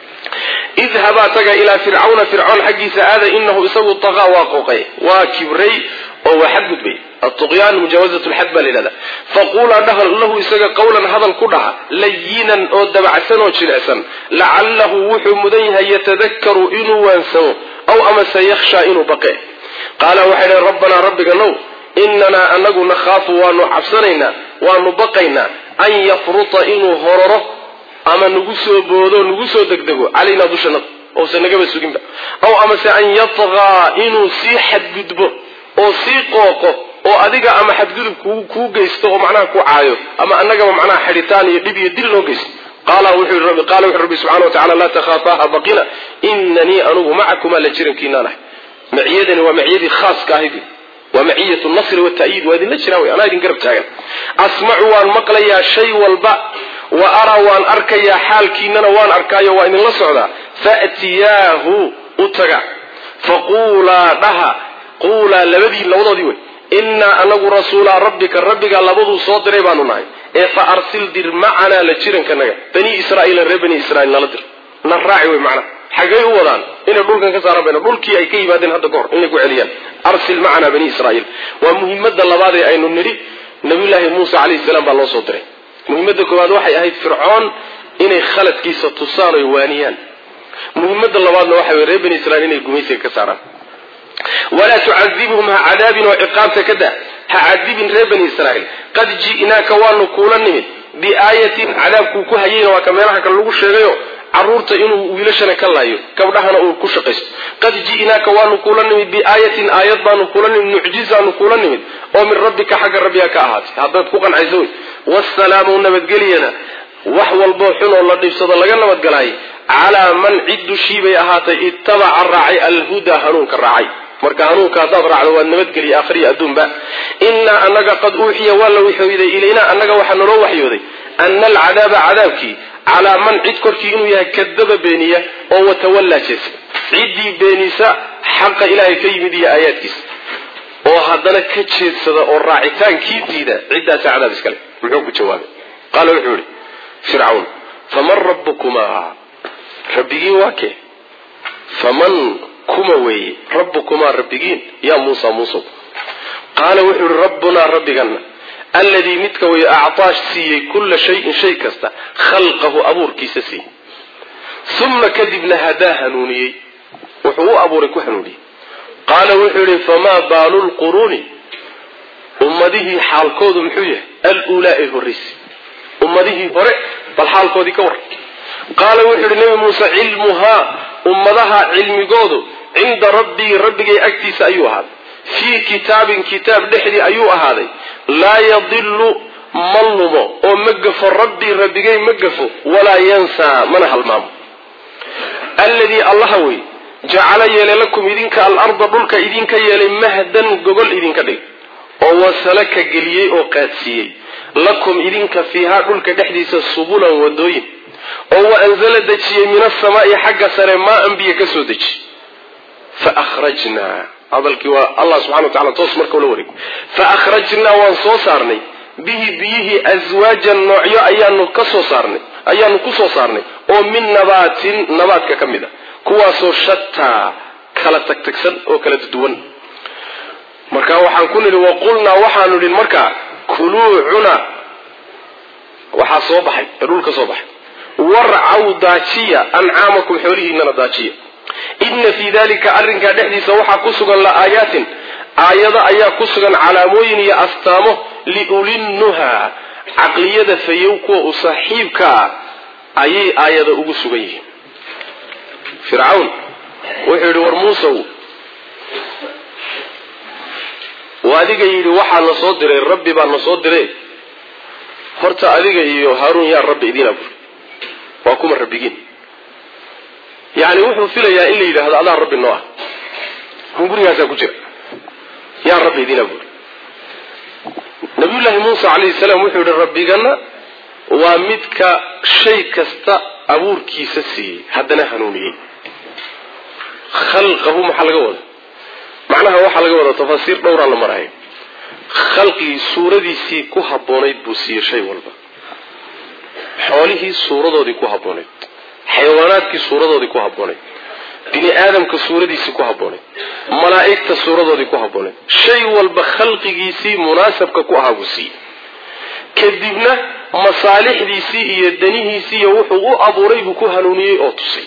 idhabaa taga ilaa fircawna fircoon xaggiisa aada inahu isagu taqaa waa qooqay waa kibray oo waa xadgudbay atuqyaan mujaawazat lxad baa la yidhahda faquulaa dhaha lahu isaga qawlan hadal ku dhaha layinan oo dabacsan oo jilicsan lacalahu wuxuu mudan yahay yatadakaru inuu waansamo aw amase yakhshaa inuu baqe qaala waxay dhahen rabbanaa rabbiga now inanaa anagu nakhaafu waanu cabsanaynaa waanu baqaynaa an yafruta inuu hororo ama nagu soo boodo nagu soo degdego calaynaa dushanada ousan nagaba suginba aw amase an yatqaa inuu sii xadgudbo oo sii qooqo oo adiga ama xadgudub kuu geysto oo macnaha ku caayo ama annagaba macnaha xidhitaan iyo dhib iyo dil loo geysto qaala wuxuu rabbi subxana wa tacala laa takhaafaha baqina inanii anugu macakumaa la jirankiinaan ahay maciyadani waa maciyadii khaaska ahayd waa maciyat nasri watayiid waa idinla jiraan wey anaa idin garab taagan asmacu waan maqlayaa shay walba wa araa waan arkayaa xaalkiinana waan arkaayo waa idinla socdaa faatiyaahu u taga faquulaa dhaha quulaa labadii labadoodii wey innaa anagu rasuulaa rabbika rabbigaa labaduu soo diray baanu nahay ee fa arsil dir macanaa la jirankanaga bani israaiila reer bani israiil nala dir na raaci wey macnaha xaggay u wadaan inay dhulkan ka saaraan bayna dhulkii ay ka yimaadeen hadda kahor inay ku celiyaan arsil macanaa bani israaiil waa muhimadda labaad ee aynu nidhi nabiyullaahi muuse calayhi salaam baa loo soo diray muhimadda koowaad waxay ahayd fircoon inay khaladkiisa tusaan oy waaniyaan muhimadda labaadna waxa wey reer bani israiil inay gumaysiga ka saaraan walaa tucadibhum ha cadaabin oo ciqaabta ka da ha cadibin reer bani israiil qad ji'naaka waanu kuula nimid biaayatin cadaabkuu ku hayayna waa ka meelaha kale lagu sheegayo caruurta inuu wiilashana ka laayo gabdhahana uu ku shaqaysto qad ji'naaka waanu kuula nimid biaayatin aayad baanu kuula nimid mucjizaanu kuula nimid oo min rabbika xagga rabbiga ka ahaatay haddaad ku qancayso wey wasalaamu nabadgelyana wax walboo xun oo la dhibsado laga nabadgalaayay calaa man cid dushii bay ahaatay ittabaca raacay alhudaa hanuunka raacay marka hanuunka haddaad raacdo waad nabadgeliya akhriya adduunba innaa annaga qad uuxiya waa la waxyooday ilaynaa annaga waxaa naloo waxyooday ana alcadaaba cadaabkii calaa man cid korkii inuu yahay kadaba beeniya oo watawallaa jeesa ciddii beenisa xaqa ilaahay ka yimid iyo aayaadkiisa oo haddana ka jeedsada oo raacitaankii diida ciddaasa cadaab iskale muxuu ku jawaabay qaala wuxuu yihi fircawn faman rabbukumaa rabbigiin waa kee faman kuma weeye rabbukumaa rabbigiin yaa muusa muusow qaala wuxuu yihi rabbunaa rabbigana alladii midka way actaa siiyey kulla shayin shay kasta khalqahu abuurkiisa siiyey uma kadibna hadaa hanuuniyey wuxuu u abuuray ku hanuuniyey qaala wuxuu yihi famaa baalu lquruuni ummadihii xaalkoodu muxuu yahay aluulaa ee horraysa ummadihii hore bal xaalkoodii ka war qaala wuxuu yihi nebi muuse cilmuhaa ummadaha cilmigoodu cinda rabbii rabbigay agtiisa ayuu ahaaday fii kitaabin kitaab dhexdii ayuu ahaaday laa yadilu ma lumo oo ma gafo rabbii rabbigay ma gafo walaa yansaa mana halmaamo alladii allaha wey jacala yeelay lakum idinka alarda dhulka idinka yeelay mahdan gogol idinka dhig oo wasalaka geliyey oo qaadsiiyey lakum idinka fiihaa dhulka dhexdiisa subulan wadooyin oo wa anzala dejiyey min asamaa'i xagga sare maa an biyo ka soo deji fa akhrajnaa hadalkii waa allah subxana wa tacala toos marka ula wareeg fa akhrajnaa waan soo saarnay bihi biyihii aswaajan noocyo ayaanu ka soo saarnay ayaanu ku soo saarnay oo min nabaatin nabaadka ka mid a kuwaasoo shataa kala tagtagsan oo kala duwan marka waxaan ku nidhi waqulnaa waxaanu nidhi markaa kuluu cuna waxaa soo baxay ee dhulka soo baxay warcaw daajiya ancaamakum xoolihiinana daajiya ina fii dalika arrinkaa dhexdiisa waxaa ku sugan la'aayaatin aayado ayaa ku sugan calaamooyin iyo astaamo liulinnuha caqliyada fayow kuwa u saaxiibka ah ayay aayada ugu sugan yihiin fircawn wuxuu yidhi war muusow waa adiga yidhi waxaa na soo diray rabbi baa na soo diray horta adiga iyo haaruun yaa rabbi idiin aburi waa kuma rabbigiin yacni wuxuu filayaa in la yidhaahdo adaa rabbi noo ah hungurigaasaa ku jira yaa rabbi idiin aburi nabiyullaahi muusa calayhi salaam wuxuu yihi rabbigana waa midka shay kasta abuurkiisa siiyey haddana hanuuniyey khalqahu maxaa laga wada macnaha waxaa laga wada tafaasiir dhowraa la marayo khalqigii suuradiisii ku habboonayd buu siiyey shay walba xoolihii suuradoodii ku habboonayd xayawaanaadkii suuradoodii ku habboonayd bini aadamka suuradiisii ku habboonayd malaa'igta suuradoodii ku habboonayd shay walba khalqigiisii munaasabka ku ahaa buu siiyey kadibna masaalixdiisii iyo danihiisii iyo wuxuu u abuuray buu ku hanuuniyey oo tusay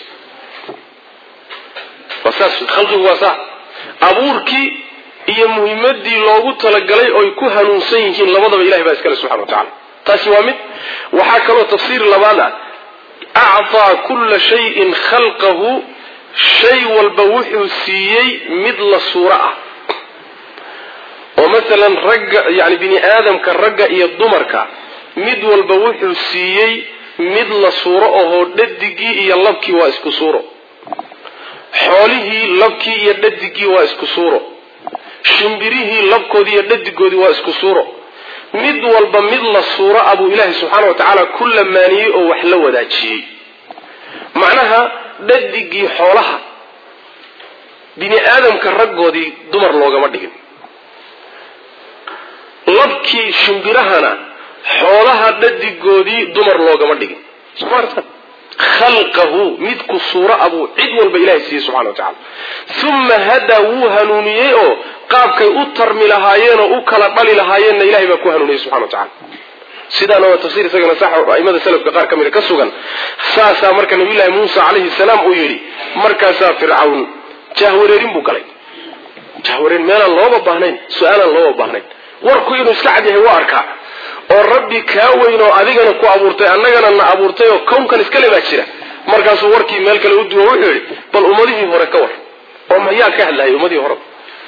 waa saas khalqigu waa saa abuurkii iyo muhimadii loogu talagalay oy ku hanuunsan yihiin labadaba ilahay baa iskale subxana wa tacala taasi waa mid waxaa kaloo tafsiir labaad ah acطaa kula shayin khalqahu shay walba wuxuu siiyey mid la suuro ah oo masalan ragga yani bini aadamka ragga iyo dumarka mid walba wuxuu siiyey mid la suuro ahoo dhadigii iyo labkii waa isku suuro xoolihii labkii iyo dhadigii waa isku suuro shimbirihii labkoodii iyo dhadigoodii waa isku suuro mid walba mid la suuro ah buu ilaahay subxaana wa tacaala ku lamaaniyey oo wax la wadaajiyey macnaha dhadigii xoolaha bini aadamka raggoodii dumar loogama dhigin labkii shimbirahana xoolaha dhadigoodii dumar loogama dhigin somaartan khalqahu midku suuro abuu cid walba ilahay siiyey subxana wa tacala uma hadaa wuu hanuuniyey oo qaabkay u tarmi lahaayeenoo u kala dhali lahaayeenna ilahay baa ku hanuuniyey subxana wa tacala sidaana waa tafsir isagana sax aimada salafka qaar ka mida ka sugan saasaa marka nabiyullaahi muusa calayhi salaam uu yidhi markaasaa fircawn jahwareerin buu galay jahwareerin meelaan looba baahnayn su-aalaan looba baahnayn warku inuu iska cad yahay waa arkaa oo rabbi kaa weyn oo adigana ku abuurtay annagana na abuurtay oo kownkan iskale baa jira markaasuu warkii meel kale u duwo wuxuu yidhi bal ummadihii hore ka war oo mayaa ka hadlayay ummadihii hore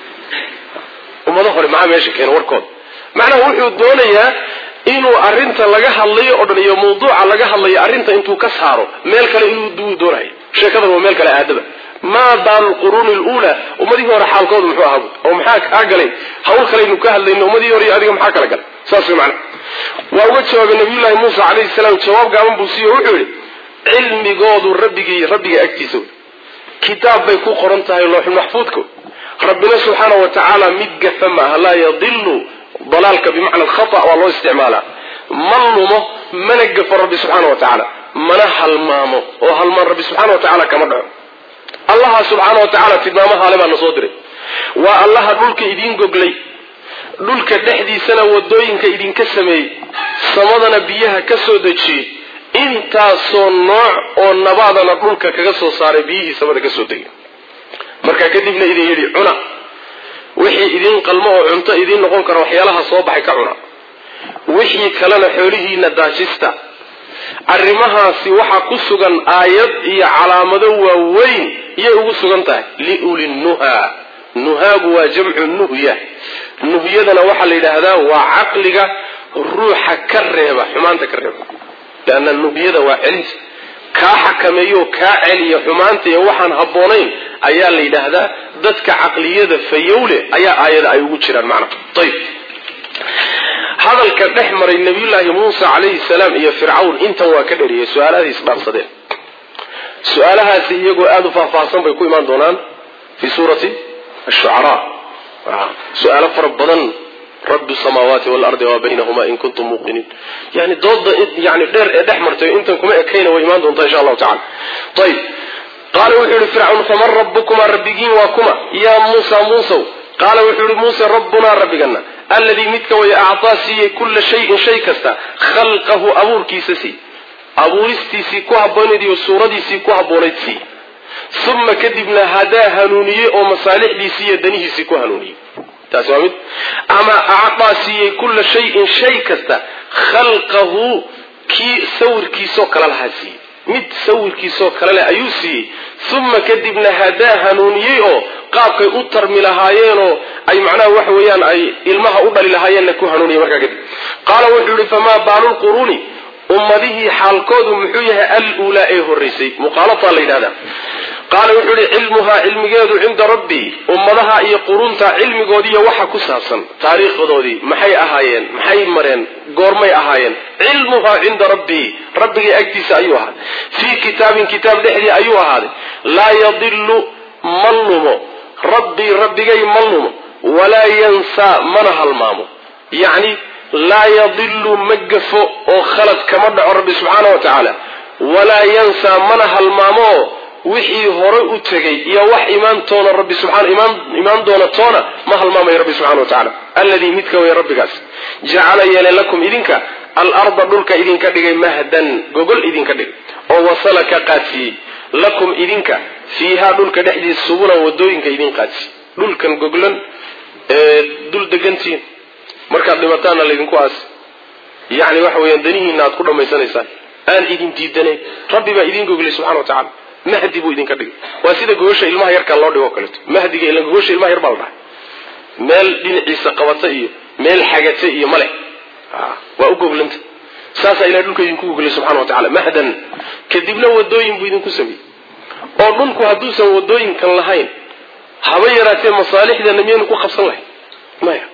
ummado hore maxaa meesha keena warkooda macnaha wuxuu doonayaa inuu arrinta laga hadlayo oo dhan iyo mawduuca laga hadlayo arrinta intuu ka saaro meel kale inuu duwu doonayo sheekadan waa meel kale aadaba maa baalu lquruuni luula ummadihii hore xaalkooda muxuu ahaa oo maxaa kaa galay hawl kalaynu ka hadlayno ummadihii hore iyo adiga maxaa kala galay saas way macnaha waa uga jawaabay nabiyullaahi muusa calayhi salaam jawaab gaaban buu siiye wuxuu yidhi cilmigoodu rabbigii rabbiga agtiisa wey kitaab bay ku qoran tahay looxul maxfuudka rabbina subxaana wa tacaala mid gafa maaha laa yadilu dalaalka bimacna alkhata waa loo isticmaalaa ma lumo mana gafo rabbi subxaana wa tacaala mana halmaamo oo halmaan rabbi subxaana wa tacaala kama dhaco allaha subxaana wa tacaala tilmaamahaale baa na soo diray waa allaha dhulka idiin goglay dhulka dhexdiisana wadooyinka idinka sameeyey samadana biyaha ka soo dejiyey intaasoo nooc oo nabaadana dhulka kaga soo saaray biyihii samada ka soo degay markaa kadibna idin yidhi cuna wixii idin qalmo oo cunto idiin noqon kara waxyaalaha soo baxay ka cuna wixii kalena xoolihiina daajista arrimahaasi waxaa ku sugan aayad iyo calaamado waaweyn iyay ugu sugan tahay liuli nuha nuhaagu waa jamcu nuhya nuhyadana waxaa la yidhaahdaa waa caqliga ruuxa ka reeba xumaanta ka reeba leanna nuhyada waa celinta kaa xakameeyo kaa celiya xumaanta iyo waxaan habboonayn ayaa la yidhaahdaa dadka caqliyada fayowle ayaa aayada ay ugu jiraan macna ayb hadalka dhex maray nabiyullaahi muusa calayhi salaam iyo fircawn intan waa ka dheriyey su-aalahadii isdhaafsadeen su-aalahaasi iyagoo aada u faahfaahsan bay ku imaan doonaan fii suurati ashucaraa su-aalo fara badan rabi samaawaati waalardi wamaa baynahuma in kuntum muuqiniin yani dooda yani dheer ee dhex martay intan kuma ekayna way imaan doontaa insha allahu tacala ayb qaala wuxuu yihi fircawn faman rabukumaa rabbigiin waa kuma yaa muusa muusow qaala wuxuu yihi muuse rabbunaa rabbigana alladii midka way actaa siiyey kulla shayin shay kasta khalqahu abuurkiisa sii abuuristiisii ku habboonayd iyo suuradiisii ku habboonayd sii uma kadibna hadaa hanuuniyey oo masaalixdiisii iyo danihiisii ku hanuuniyey taasi waa mid ama actaa siiyey kulla shayin shay kasta khalqahu kii sawirkiisoo kale lahaa siiyey mid sawirkiisoo kale leh ayuu siiyey uma kadibna hadaa hanuuniyey oo qaabkay u tarmi lahaayeenoo ay macnaha waxa weeyaan ay ilmaha u dhali lahaayeenna ku hanuuniyey markaa kadib qaala wuxuu yihi famaa baalu lquruuni ummadihii xaalkoodu muxuu yahay aluulaa ee horraysay muqaalataa la yidhahdaa qaala wuxuu yihi cilmuhaa cilmigeedu cinda rabbii ummadaha iyo qurunta cilmigoodiiyo waxa ku saabsan taariikhdoodii maxay ahaayeen maxay mareen goormay ahaayeen cilmuhaa cinda rabbii rabbigay agtiisa ayuu ahaaday fii kitaabin kitaab dhexdii ayuu ahaaday laa yadilu ma lumo rabbii rabbigay ma lumo walaa yansaa mana halmaamo yacni laa yadilu ma gafo oo khalad kama dhaco rabbi subxaana wa tacaala walaa yansaa mana halmaamo oo wixii hore u tegay iyo wax imaantoona rabbi subxaana imaan imaan doona toona ma halmaamayo rabbi subxana wa tacaala alladii midka way rabbigaas jacala yeelay lakum idinka alarda dhulka idinka dhigay mahdan gogol idinka dhigay oo wasala ka qaadsiiyey lakum idinka fiihaa dhulka dhexdiisa subulan wadooyinka idin qaadsiiyey dhulkan goglan ee dul degantihiin markaad dhimataanna laydinku aasi yacni waxa weeyaan danihiina aad ku dhammaysanaysaan aan idin diidanayn rabbi baa idin goglay subxana wa tacala mahdi buu idinka dhigay waa sida gogosha ilmaha yarkaa loo dhigo o kaleeto mahdiga ila gogosha ilmaha yar baa la dhahay meel dhinaciisa qabata iyo meel xagata iyo male waa u goglanta saasaa ilahay dhulka idinku goglay subxana wa tacala mahdan kadibna wadooyin buu idinku sameeyey oo dhulku hadduusan wadooyinkan lahayn haba yaraatee masaalixdana miyaynu ku qabsan lahayn maya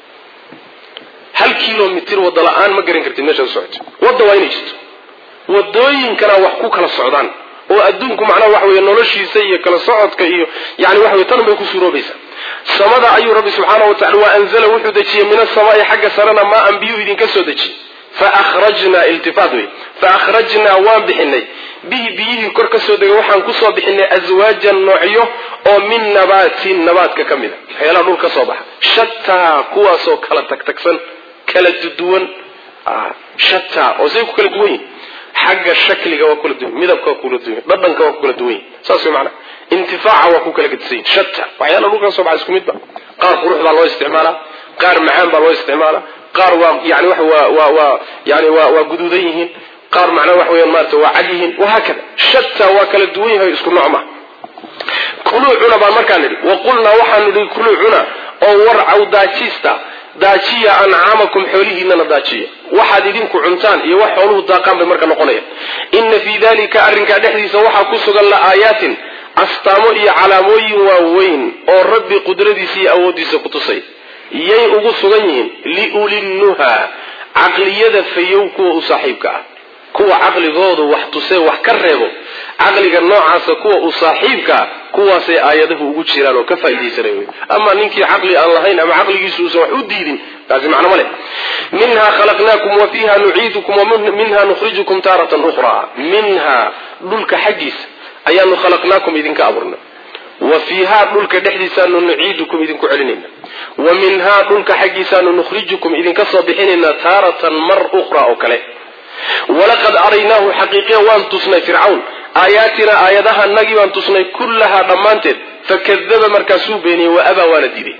hal kilomitr wada la-aan ma garan kartid meeshaad socoto wadda waa inay jirto wadooyinkana wax ku kala socdaan oo adduunku macnaha waxa wey noloshiisa iyo kala socodka iyo yani waxa wey tan bay ku suuroobaysaa samada ayuu rabbi subxaana wa tacala wa anzala wuxuu dejiyey min asamaai xagga sarena maa an biyuu idinka soo dejiyey faakhrajnaa iltifaat wey faakhrajnaa waan bixinay bihi biyihii kor ka soo degay waxaan kusoo bixinay aswaajan noocyo oo min nabaatin nabaadka ka mid a waxyaalaha dhul ka soo baxa shataa kuwaasoo kala tagtagsan kala duwan shataa oo say ku kala duwan yihin xagga shakliga waa kula duwan midabka waa kula duwan dhadhanka waa ku kala duwan yihin saas way macnaa intifaaca waa ku kala gedisan yihin shata waxyaalaha dhul ka soo baxa isku mid ba qaar qurux baa loo isticmaalaa qaar macaan baa loo isticmaalaa qaar waa yani wa waa waa waa yani waa waa guduudan yihiin qaar macnaa wax weeyaan maarata waa cad yihiin wahaakada shata waa kala duwan yahay isku nooc ma kuluu cuna baan markaa nidhi wa qulnaa waxaanu nidhi kuluu cuna oo warcaw daajiista daajiya ancaamakum xoolihiinana daajiya waxaad idinku cuntaan iyo wax xooluhu daaqaan bay marka noqonayaan inna fii dalika arrinkaa dhexdiisa waxaa ku sugan la aayaatin astaamo iyo calaamooyin waaweyn oo rabbi qudradiisa iyo awooddiisa ku tusay yay ugu sugan yihiin liulinnuha caqliyada fayow kuwa u saaxiibka ah kuwa caqligoodu wax tusee wax ka reebo caqliga noocaasa kuwa u saaxiibkaa kuwaasay aayadahu ugu jiraan oo ka faaidaysanay wy ama ninkii caqli aan lahayn ama caqligiisu uusan wax u diidin taasi macno ma leh minha khalaqnaakum wa fiiha nuciidukum wa minha nukhrijukum taaratan ukhraa minha dhulka xaggiisa ayaanu khalaqnaakum idinka abuurnay wa fiihaa dhulka dhexdiisaanu nuciidukum idinku celinayna wa minhaa dhulka xaggiisaanu nukhrijukum idinka soo bixinaynaa taaratan mar ukhraa oo kale walaqad araynaahu xaqiiqiya waan tusnay fircawn aayaatinaa aayadaha nagii baan tusnay kullahaa dhammaanteed fakadaba markaasuu beeniyey wa abaa waana diiday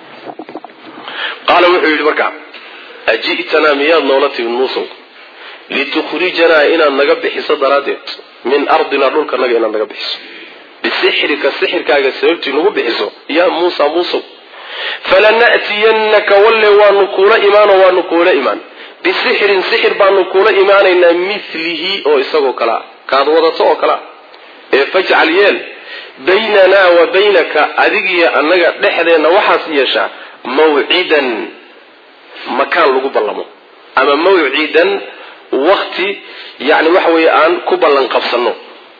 qaala wuxuu yidhi markaa aji'tanaa miyaad noola timid muusow litukhrijanaa inaad naga bixiso daraaddeed min ardinaa dhulkanaga inaad naga bixiso bisixrika sixirkaaga sababtii nagu bixiso yaa muusa muusow falana'tiyannaka walle waanu kuula imaanoo waanu kuula imaan bisixrin sixir baanu kuula imaanaynaa milihi oo isagoo kalea kaad wadato oo kalea ee fajcal yeel baynanaa wa baynaka adigiyo annaga dhexdeenna waxaas yeeshaa mawcidan makaan lagu ballamo ama mawcidan wakti yani waxa weeye aan ku ballan qabsanno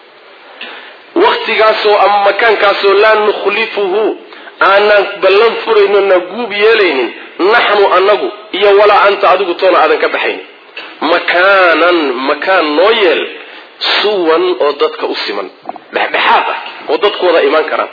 waktigaasoo ama makaankaasoo laa nukhlifuhu aanaan ballan furayno na guub yeelaynin naxnu annagu iyo walaa anta adigu toona aadan ka baxaynin makaanan makaan noo yeel suwan oo dadka u siman dhexdhexaad ah oo dadkooda imaan karaan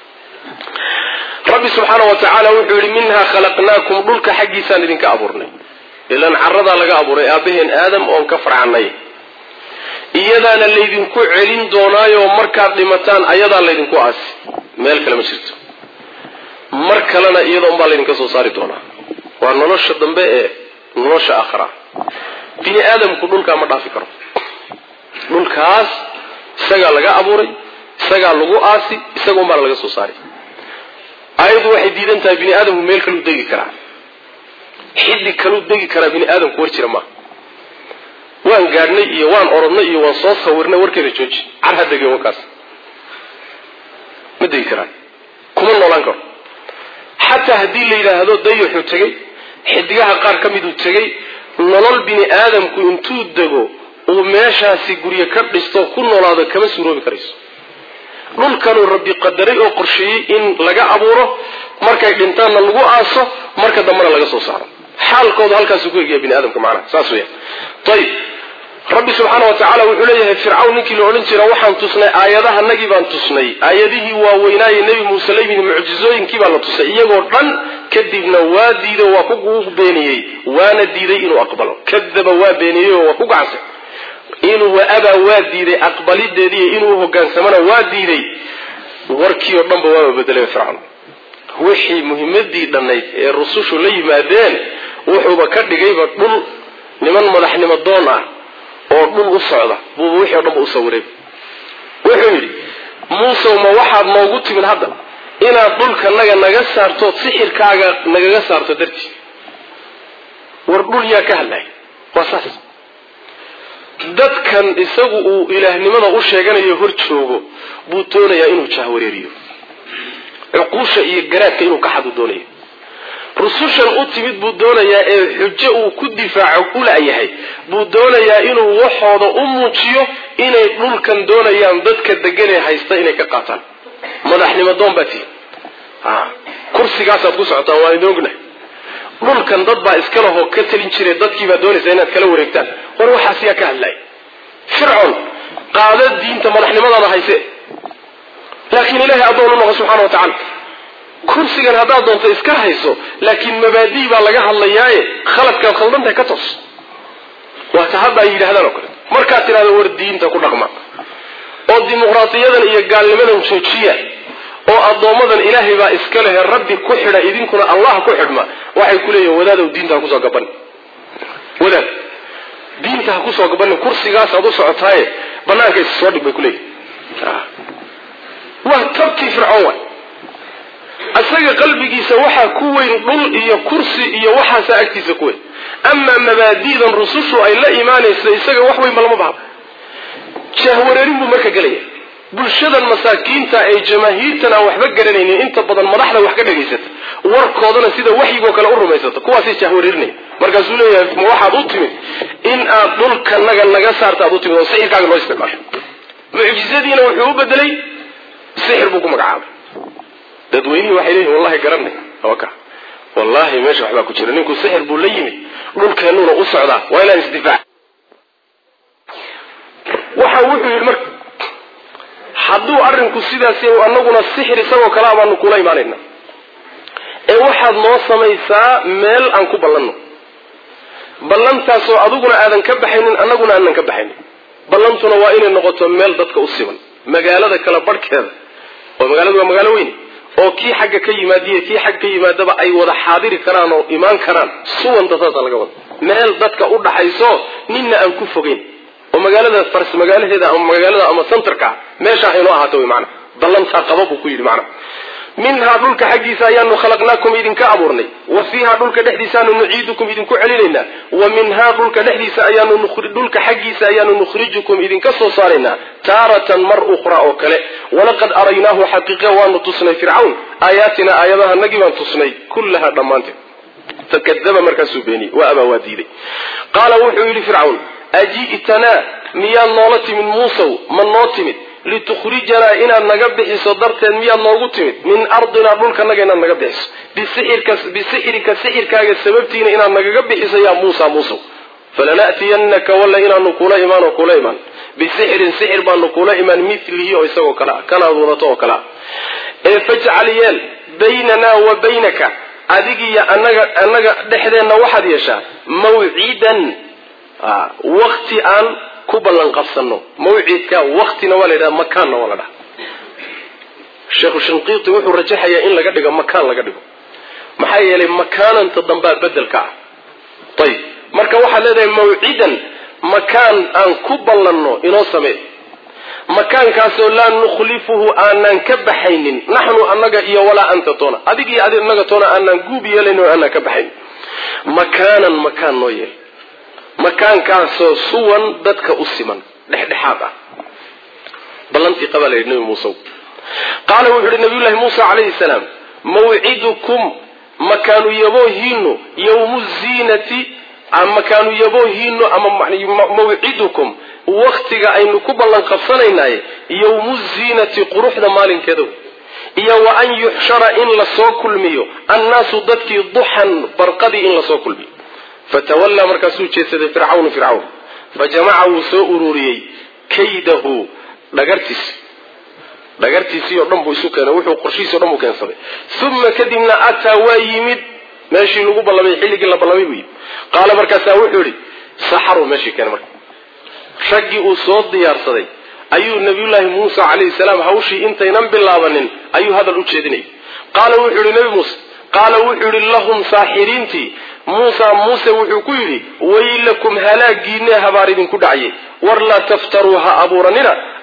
rabbi subxaana wa tacaala wuxuu yidhi minhaa khalaqnaakum dhulka xaggiisaan idinka abuurnay ilaan caradaa laga abuuray aabaheen aadam oon ka farcanay iyadaana laydinku celin doonaayo markaad dhimataan ayadaa laydinku aasi meel kale ma jirto mar kalena iyada unbaa laydinka soo saari doonaa waa nolosha dambe ee nolosha aakhira bini aadamku dhulkaa ma dhaafi karo dhulkaas isagaa laga abuuray isagaa lagu aasi isaga unbaana laga soo saari ayadu waxay diidan tahay bini aadamku meel kaluu degi karaa xiddi kaluu degi karaa bini aadamku war jira maaha waan gaadhnay iyo waan orodnay iyo waan soo sawirnay warkeeda jooji car ha degeen warkaas ma degi karaan kuma noolaan karo xataa haddii la yidhaahdo dayaxuu tegey xidigaha qaar ka miduu tegey nolol bini aadamku intuu dego uu meeshaasi guryo ka dhisto ku noolaado kama suuroobi karayso dhulkanuu rabbi qadaray oo qorsheeyey in laga abuuro markay dhintaanna lagu aaso marka dambena laga soo saaro xaalkoodu halkaasuu ku egaya bini aadamka macnaha saas weya ayib rabbi subxaana wa tacaala wuxuu leeyahay fircawn ninkii la odhan jira waxaan tusnay aayadahanagii baan tusnay aayadihii waaweynaaye nebi muuse la yimid mucjizooyinkii baa la tusay iyagoo dhan kadibna waa diido waa ku beeniyey waana diiday inuu aqbalo kadaba waa beeniyey oo waa ku gacansay inuu waabaa waa diiday aqbalideediiy inuu hogaansamana waa diiday warkii oo dhanba waaba bedelay fircawn wixii muhimadii dhannayd ee rusushu la yimaadeen wuxuuba ka dhigayba dhul niman madaxnimo doon ah oo dhul u socda buuba wixii o dhan ba u sawiray wuxuu yidhi muusow ma waxaad noogu timid hadda inaad dhulkanaga naga saartood sixirkaaga nagaga saarto dartii war dhul yaa ka hadlay waa saas dadkan isagu uu ilaahnimada u sheeganayo hor joogo buu doonayaa inuu jahwareeriyo cuquusha iyo garaadka inuu ka xadu doonayo rusushan u timid buu doonayaa ee xujo uu ku difaaco u la'yahay buu doonayaa inuu waxooda u muujiyo inay dhulkan doonayaan dadka deganee haysta inay ka qaataan madaxnimo doon baa tihi kursigaasaad ku socotaan waan idin ognahay dhulkan dad baa iska lahoo ka talin jire dadkiibaa doonaysa inaad kala wareegtaan war waxaas yaa ka hadlay fircoon qaada diinta madaxnimadaada hayse laakiin ilahay addoon u noqo subxana wa tacala kursigan haddaad doonto iska hayso laakiin mabaadii baa laga hadlayaaye khaladkaad khaldantahay ka toos waata hadda ay yidhahdaan oo kale markaad tidhahdo war diinta ku dhaqma oo dimuqraadiyadan iyo gaalnimadan joojiya oo addoommadan ilaahay baa iska lehe rabbi ku xidha idinkuna allah ku xidhma waxay ku leeyihin wadaadow diinta ha kusoo gabanin wadaad diinta ha kusoo gabanin kursigaasaad u socotaaye banaanka is soo dhig bay ku leeyihin waa tabkii fircoon waay isaga qalbigiisa waxaa ku weyn dhul iyo kursi iyo waxaasaa agtiisa ku weyn amaa mabaadi'dan rusushu ay la imaanaysa isaga wax weynba lama baha jahwareerin buu marka gelaya bulshadan masaakiinta ee jamaahiirtan aan waxba garanaynin inta badan madaxda wax ka dhegaysata warkoodana sida waxyigoo kale u rumaysata kuwaasay jahwareerinaya markaasuu leeyahay ma waxaad u timid in aad dhulkanaga naga saarta aad u timid oo sixirkaaga loo isticmaasho mucjizadiina wuxuu u bedelay sixir buu ku magacaabay dadweynihii waxay leeyihin wallahi garanay ka wallahi meesha waxbaa ku jira ninku sixir buu la yimid dhulkeennuuna u socdaa waa inaan isdifaac waxa wuxuu yidhi marka hadduu arrinku sidaas anaguna sixir isagoo kalea baanu kula imaanayna ee waxaad noo samaysaa meel aan ku ballanno ballantaasoo adiguna aadan ka baxaynin annaguna aanan ka baxaynin ballantuna waa inay noqoto meel dadka u siban magaalada kala barhkeeda oo magaaladu waa magaalo weyne oo kii xagga ka yimaadiyo kii xagga ka yimaadaba ay wada xaadiri karaan oo imaan karaan suwanta saasa laga wada meel dadka u dhaxayso ninna aan ku fogeyn oo magaalada fars magaalaheeda ama magaalada ama centerka meesha aynoo ahaato wy maana ballantaa qaba buu ku yidhi macna minhaa dhulka xaggiisa ayaanu khalaqnaakum idinka abuurnay wa fiiha dhulka dhexdiisaaanu nuciidukum idinku celinaynaa wa minhaa dhulka dhexdiisa ayaanu dhulka xaggiisa ayaanu nukhrijukum idinka soo saaraynaa taaratan mar ukhra oo kale walaqad araynaahu xaqiiqa waanu tusnay fircawn aayaatina aayadahanagii baan tusnay kullaha dhammaanteed fakadaba markaasuu beeniyey waa abaa waa diiday qaala wuxuu yidhi fircawn aji'tanaa miyaad noola timid muusow ma noo timid litukhrijanaa inaad naga bixiso darteed miyaad noogu timid min ardinaa dhulkanaga inaad naga bixiso bisixirka bisixirika sixirkaaga sababtiina inaad nagaga bixiso yaa muusa muusow falana'tiyanaka walla inaanu kula imaan oo kula imaan bisixirin sixir baanu kula imaan milihi oo isagoo kale ah kanaad wadato oo kale ah ee fajcal yeel baynanaa wa baynaka adigiyo anaga annaga dhexdeenna waxaad yeeshaa mawcidan wakti aan ku ballan qabsano mawcidka waktina waa la yidhaha makaanna waa la dhaha sheekhu shinqiiti wuxuu rajaxayaa in laga dhigo makaan laga dhigo maxaa yeelay makaananta dambaa bedelka ah ayib marka waxaad leedahay mawcidan makaan aan ku ballanno inoo samee makaankaasoo laa nukhlifuhu aanaan ka baxaynin naxnu annaga iyo walaa anta toona adig iyo adi annaga toona aanaan guub yeelayn oo aanaan ka baxaynin makaanan makaan noo yeel makaankaasoo suwan dadka u siman dhexdhexaad ah ballantii qabaa la yidhi nabi muuse qaala wuxuu yidhi nabiyullahi muusa calayhi salaam mawcidukum makaanu yaboohiinu yowmu ziinati makaanu yaboohiinu ama mawcidukum waktiga aynu ku ballan qabsanaynaye yowmu ziinati quruxda maalinkeeda iyo wa an yuxshara in lasoo kulmiyo annaasu dadkii duxan barqadii in lasoo kulmiyo fatawallaa markaasuu jeedsaday fircawnu fircawn fa jamaca wuu soo ururiyey kaydahu dhagartiisi dhagartiisii oo dhan buu isu keenay wuxuu qorshihiisi o dhan buu keensaday uma kadibna ataa waa yimid meeshii lagu ballamay xilligii la ballamay buu yimid qaala markaasaa wuxuu yihi saxaruu meeshii keenay marka raggii uu soo diyaarsaday ayuu nabiyullaahi muusa calayhi salaam hawshii intaynan bilaabanin ayuu hadal u jeedinayay qaala wuxuu yihi nabi muuse qaala wuxuu yihi lahum saaxiriintii muusa muuse wuxuu ku yidhi waylakum halaagiinee habaar idinku dhacye war laa taftaruu ha abuuranina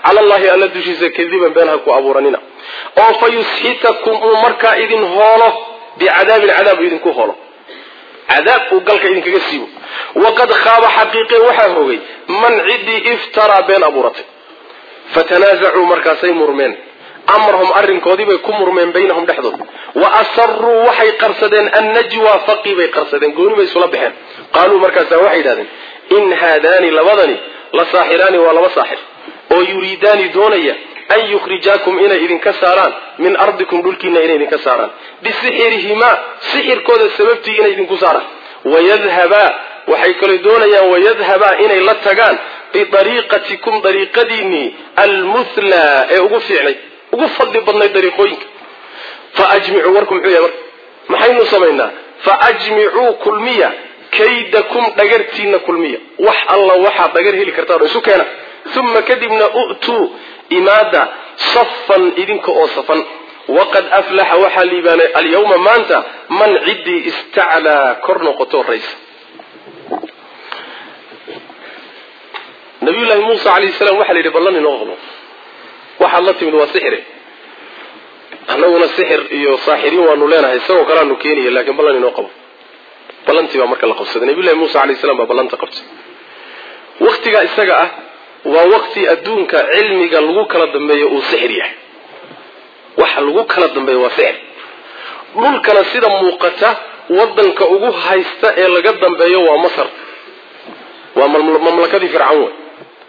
cala allahi alla dushiisa kadiban been ha ku abuuranina oo fa yusxitakum uu markaa idin hoolo bicadaabin cadaab idinku hoolo cadaab uu galka idinkaga siibo waqad khaaba xaqiiqe waxaa hogay man ciddii iftaraa been abuuratay fatanaasacuu markaasay murmeen amrahum arrinkoodii bay ku murmeen baynahum dhexdooda wa asaruu waxay qarsadeen annajwa faqii bay qarsadeen gooni bay isula baxeen qaaluu markaasaa waxay yidhahdeen in haadaani labadani la saaxiraani waa laba saaxir oo yuriidaani doonaya an yukhrijaakum inay idinka saaraan min ardikum dhulkiina inay idinka saaraan bisixirihimaa sixirkooda sababtii inay idinku saaraan wayadhabaa waxay kaloo doonayaan wayadhabaa inay la tagaan biariiqatikum dariiqadiinnii almuthlaa ee ugu fiicnay ugu fadli badnay dariiqooyinka faajmicuu warku muxuu yahay marka maxaynu samaynaa faajmicuu kulmiya kaydakum dhagartiina kulmiya wax alla waxaad dhagar heli kartaan oo isu keena uma kadibna u'tuu imaada safan idinka oo safan waqad aflaxa waxaa liibaanay alyawma maanta man ciddii istaclaa kor noqoto raysa nabiyullaahi muusa calayhi salaam waxaa la yidhi ballan inoo qabo waxaad la timid waa sixire annaguna sixir iyo saaxiriin waanu leenahay isagoo kaleanu keenaya laakiin ballan inoo qabo ballantii baa marka la qabsaday nabiyullahi muusa calayhi salaam baa ballanta qabtay waktigaa isaga ah waa waqti adduunka cilmiga lagu kala dambeeyo uu sixir yahay waxa lagu kala dambeeyo waa sixir dhulkana sida muuqata wadanka ugu haysta ee laga dambeeyo waa masar waa mamlakadii fircawn wey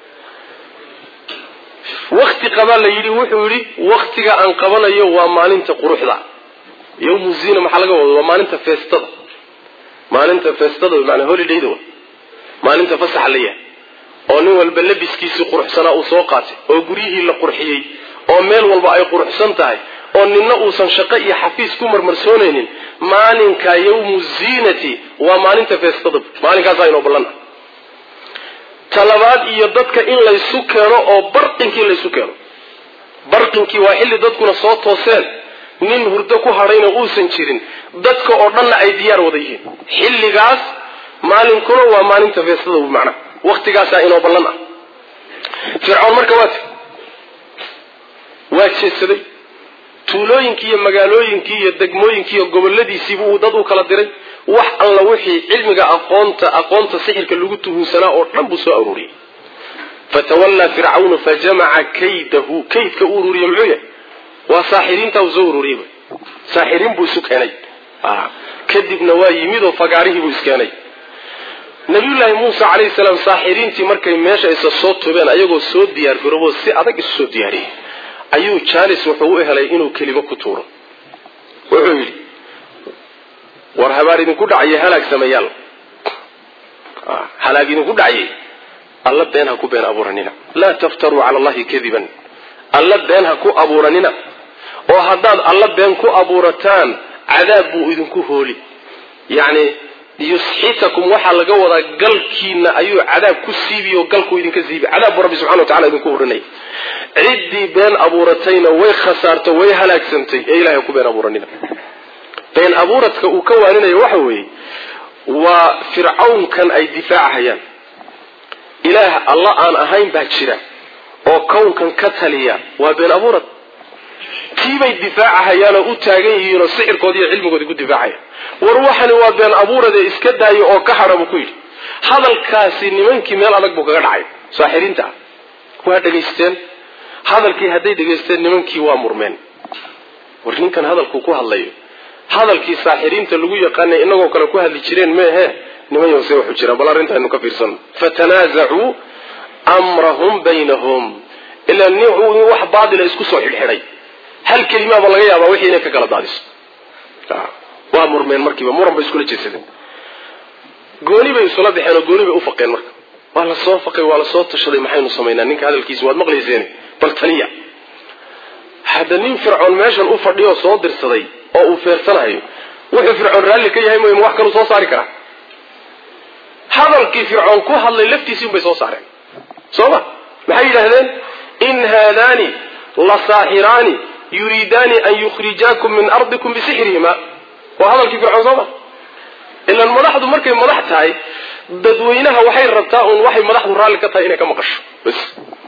wakti qabaa la yidhi wuxuu yidhi waktiga aan qabanayo waa maalinta quruxda yawmu zina maxaa laga wada waa maalinta feestada maalinta feestada manaa holidayda wey maalinta fasaxa la yahay oo nin walba labiskiisii quruxsanaa uu soo qaatay oo guryihii la qurxiyey oo meel walba ay quruxsan tahay oo ninna uusan shaqo iyo xafiis ku marmarsoonaynin maalinka yawmu ziinati waa maalinta feestada maalinkaasaa inoo ballan ah talabaad iyo dadka in laysu keeno oo barqinkii laysu keeno barqinkii waa xilli dadkuna soo tooseen nin hurdo ku hadhayna uusan jirin dadka oo dhanna ay diyaar wada yihiin xilligaas maalinkuna waa maalinta feestada macnaha waktigaasaa inoo ballan ah fircoon marka waa ti waa jeedsaday tuulooyinkii iyo magaalooyinkii iyo degmooyinkii iyo goboladiisiibu uu dad u kala diray wax alla wixii cilmiga aqoonta aqoonta sixirka lagu tuhunsanaa oo dhan buu soo aruuriyey fatawallaa fircawnu fajamaca kaydahu kaydka u ururiye muxuu yahay waa saaxiriinta uu soo ururiyey saaxiriin buu isu keenay kadibna waa yimid oo fagaarihii buu iskeenay nabiyullaahi muuse calayhi salaam saaxiriintii markay meesha isa soo tubeen ayagoo soo diyaar garoobo si adag isu soo diyaariyey ayuu jaanis wuxuu u helay inuu kelimo ku tuuro wuxuu yidhi war habaar idinku dhacaya halaag sameeyaal halaag idinku dhacayay alla been ha ku been abuuranina laa taftaruu cala allahi kadiban alla been ha ku abuuranina oo haddaad alla been ku abuurataan cadaab buu idinku hooli yacni yusxitakum waxaa laga wadaa galkiina ayuu cadaab ku siibiy oo galkuu idinka siibi cadaab buu rabbi subxana wa tacala idinku horinaya ciddii been abuuratayna way khasaarto way halaagsantay ee ilahay ku been abuuranina been abuuradka uu ka waaninayo waxa weeye waa fircawnkan ay difaacahayaan ilaah alla aan ahayn baa jira oo kownkan ka taliya waa been abuurad tiibay difaacahayaanoo u taagan yihiinoo sixirkoodi iyo cilmigoodi ku difaacaya war waxani waa been abuuradee iska daayo oo ka hadha buu ku yidhi hadalkaasi nimankii meel adag buu kaga dhacay saaxiriinta ah waa dhegaysteen hadalkii hadday dhegaysteen nimankii waa murmeen war ninkan hadalkuu ku hadlayo hadalkii saaxiriinta lagu yaqaanay inagoo kale ku hadli jireen meehe niman yose waxu jiraan bal arrintaaynu ka fiirsano fatanaasacuu amrahum baynahum ilaa nin wax baatila isku soo xidhxidhay hal kelimaaba laga yaabaa wixii inay ka kala daadiso waa murmeen markiiba muran bay iskula jeedsadeen gooni bay isula baxeen oo gooni bay u faqeen marka waa la soo faqay waa la soo tashaday maxaynu samaynaa ninka hadalkiisa waad maqlayseen bal taliya hadda nin fircoon meeshan u fadhiyo soo dirsaday oo uu feersanayo wuxuu fircoon raalli ka yahay mooye ma wax kaluu soo saari karaa hadalkii fircoon ku hadlay laftiisii unbay soo saareen soo ma maxay yidhaahdeen in haadaani la saaxiraani yuriidaani an yukhrijaakum min ardikum bisixrihima waa hadalkii fircoon soo ma ilaan madaxdu markay madax tahay dadweynaha waxay rabtaa uun waxay madaxdu raalli ka tahay inay ka maqasho bas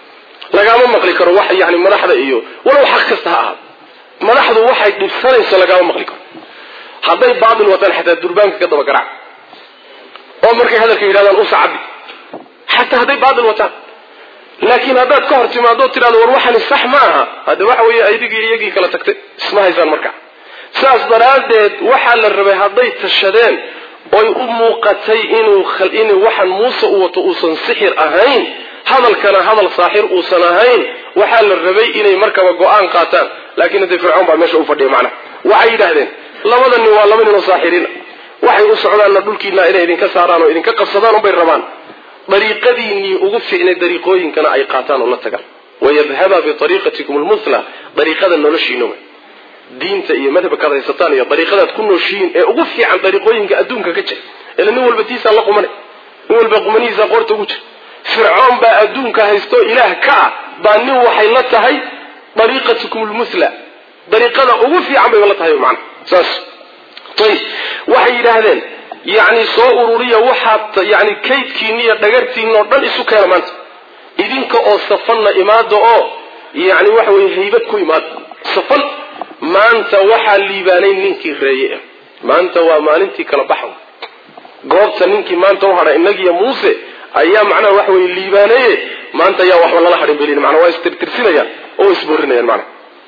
lagaama maqli karo wax yani madaxda iyo walow xaq kasta ha ahaado madaxdu waxay dhibsanayso lagaama maqli karo hadday baatil wataan xataa durbaanka ka daba garaac oo markay hadalka yidhahdaan usa cabbi xataa hadday baatil wataan laakiin haddaad ka hor timaado tidhahdo war waxani sax ma aha hadde waxa weeye adigii iyagii kala tagtay isma haysaan marka saas daraaddeed waxaa la rabay hadday tashadeen oy u muuqatay inuu in waxan muuse u wato uusan sixir ahayn hadalkana hadal saaxir uusan ahayn waxaa la rabay inay markaba go-aan qaataan laakiin hadee fircoon baa meesha u fadhiya macnaha waxay yidhaahdeen labada nin waa laba nin oo saaxiriina waxay u socdaanna dhulkiina inay idinka saaraan oo idinka qabsadaan unbay rabaan dariiqadiinnii ugu fiicnay dariiqooyinkana ay qaataan oo la tagaan wayadhaba biariiqatikum lmuthla dariiqada noloshiina wey diinta iyo madhabkaad haysataan iyo dariiqadaad ku nooshihiin ee ugu fiican dariiqooyinka adduunka ka jira ila nin walba tiisaa la qumanay nin walba qumanihiisaa qoorta ugu jira fircoon baa adduunka haystoo ilaah ka ah baa nin waxay la tahay dariiqatikum lmuthla dariiqada ugu fiican bay la tahay macna saas ayib waxay yidhaahdeen yacni soo ururiya waxaad yani kaydkiinna iyo dhagartiinna oo dhan isu keena maanta idinka oo safanna imaada oo yani waxa weye haybad ku imaada safan maanta waxaa liibaanay ninkii reeye ah maanta waa maalintii kala baxo goobta ninkii maanta u hadhay inagiyo muuse ayaa macnaha waxa weye liibaanaye maanta ayaa waxba lala hadhin belin mana waa istirtirsinayaan oo isborinayaan mana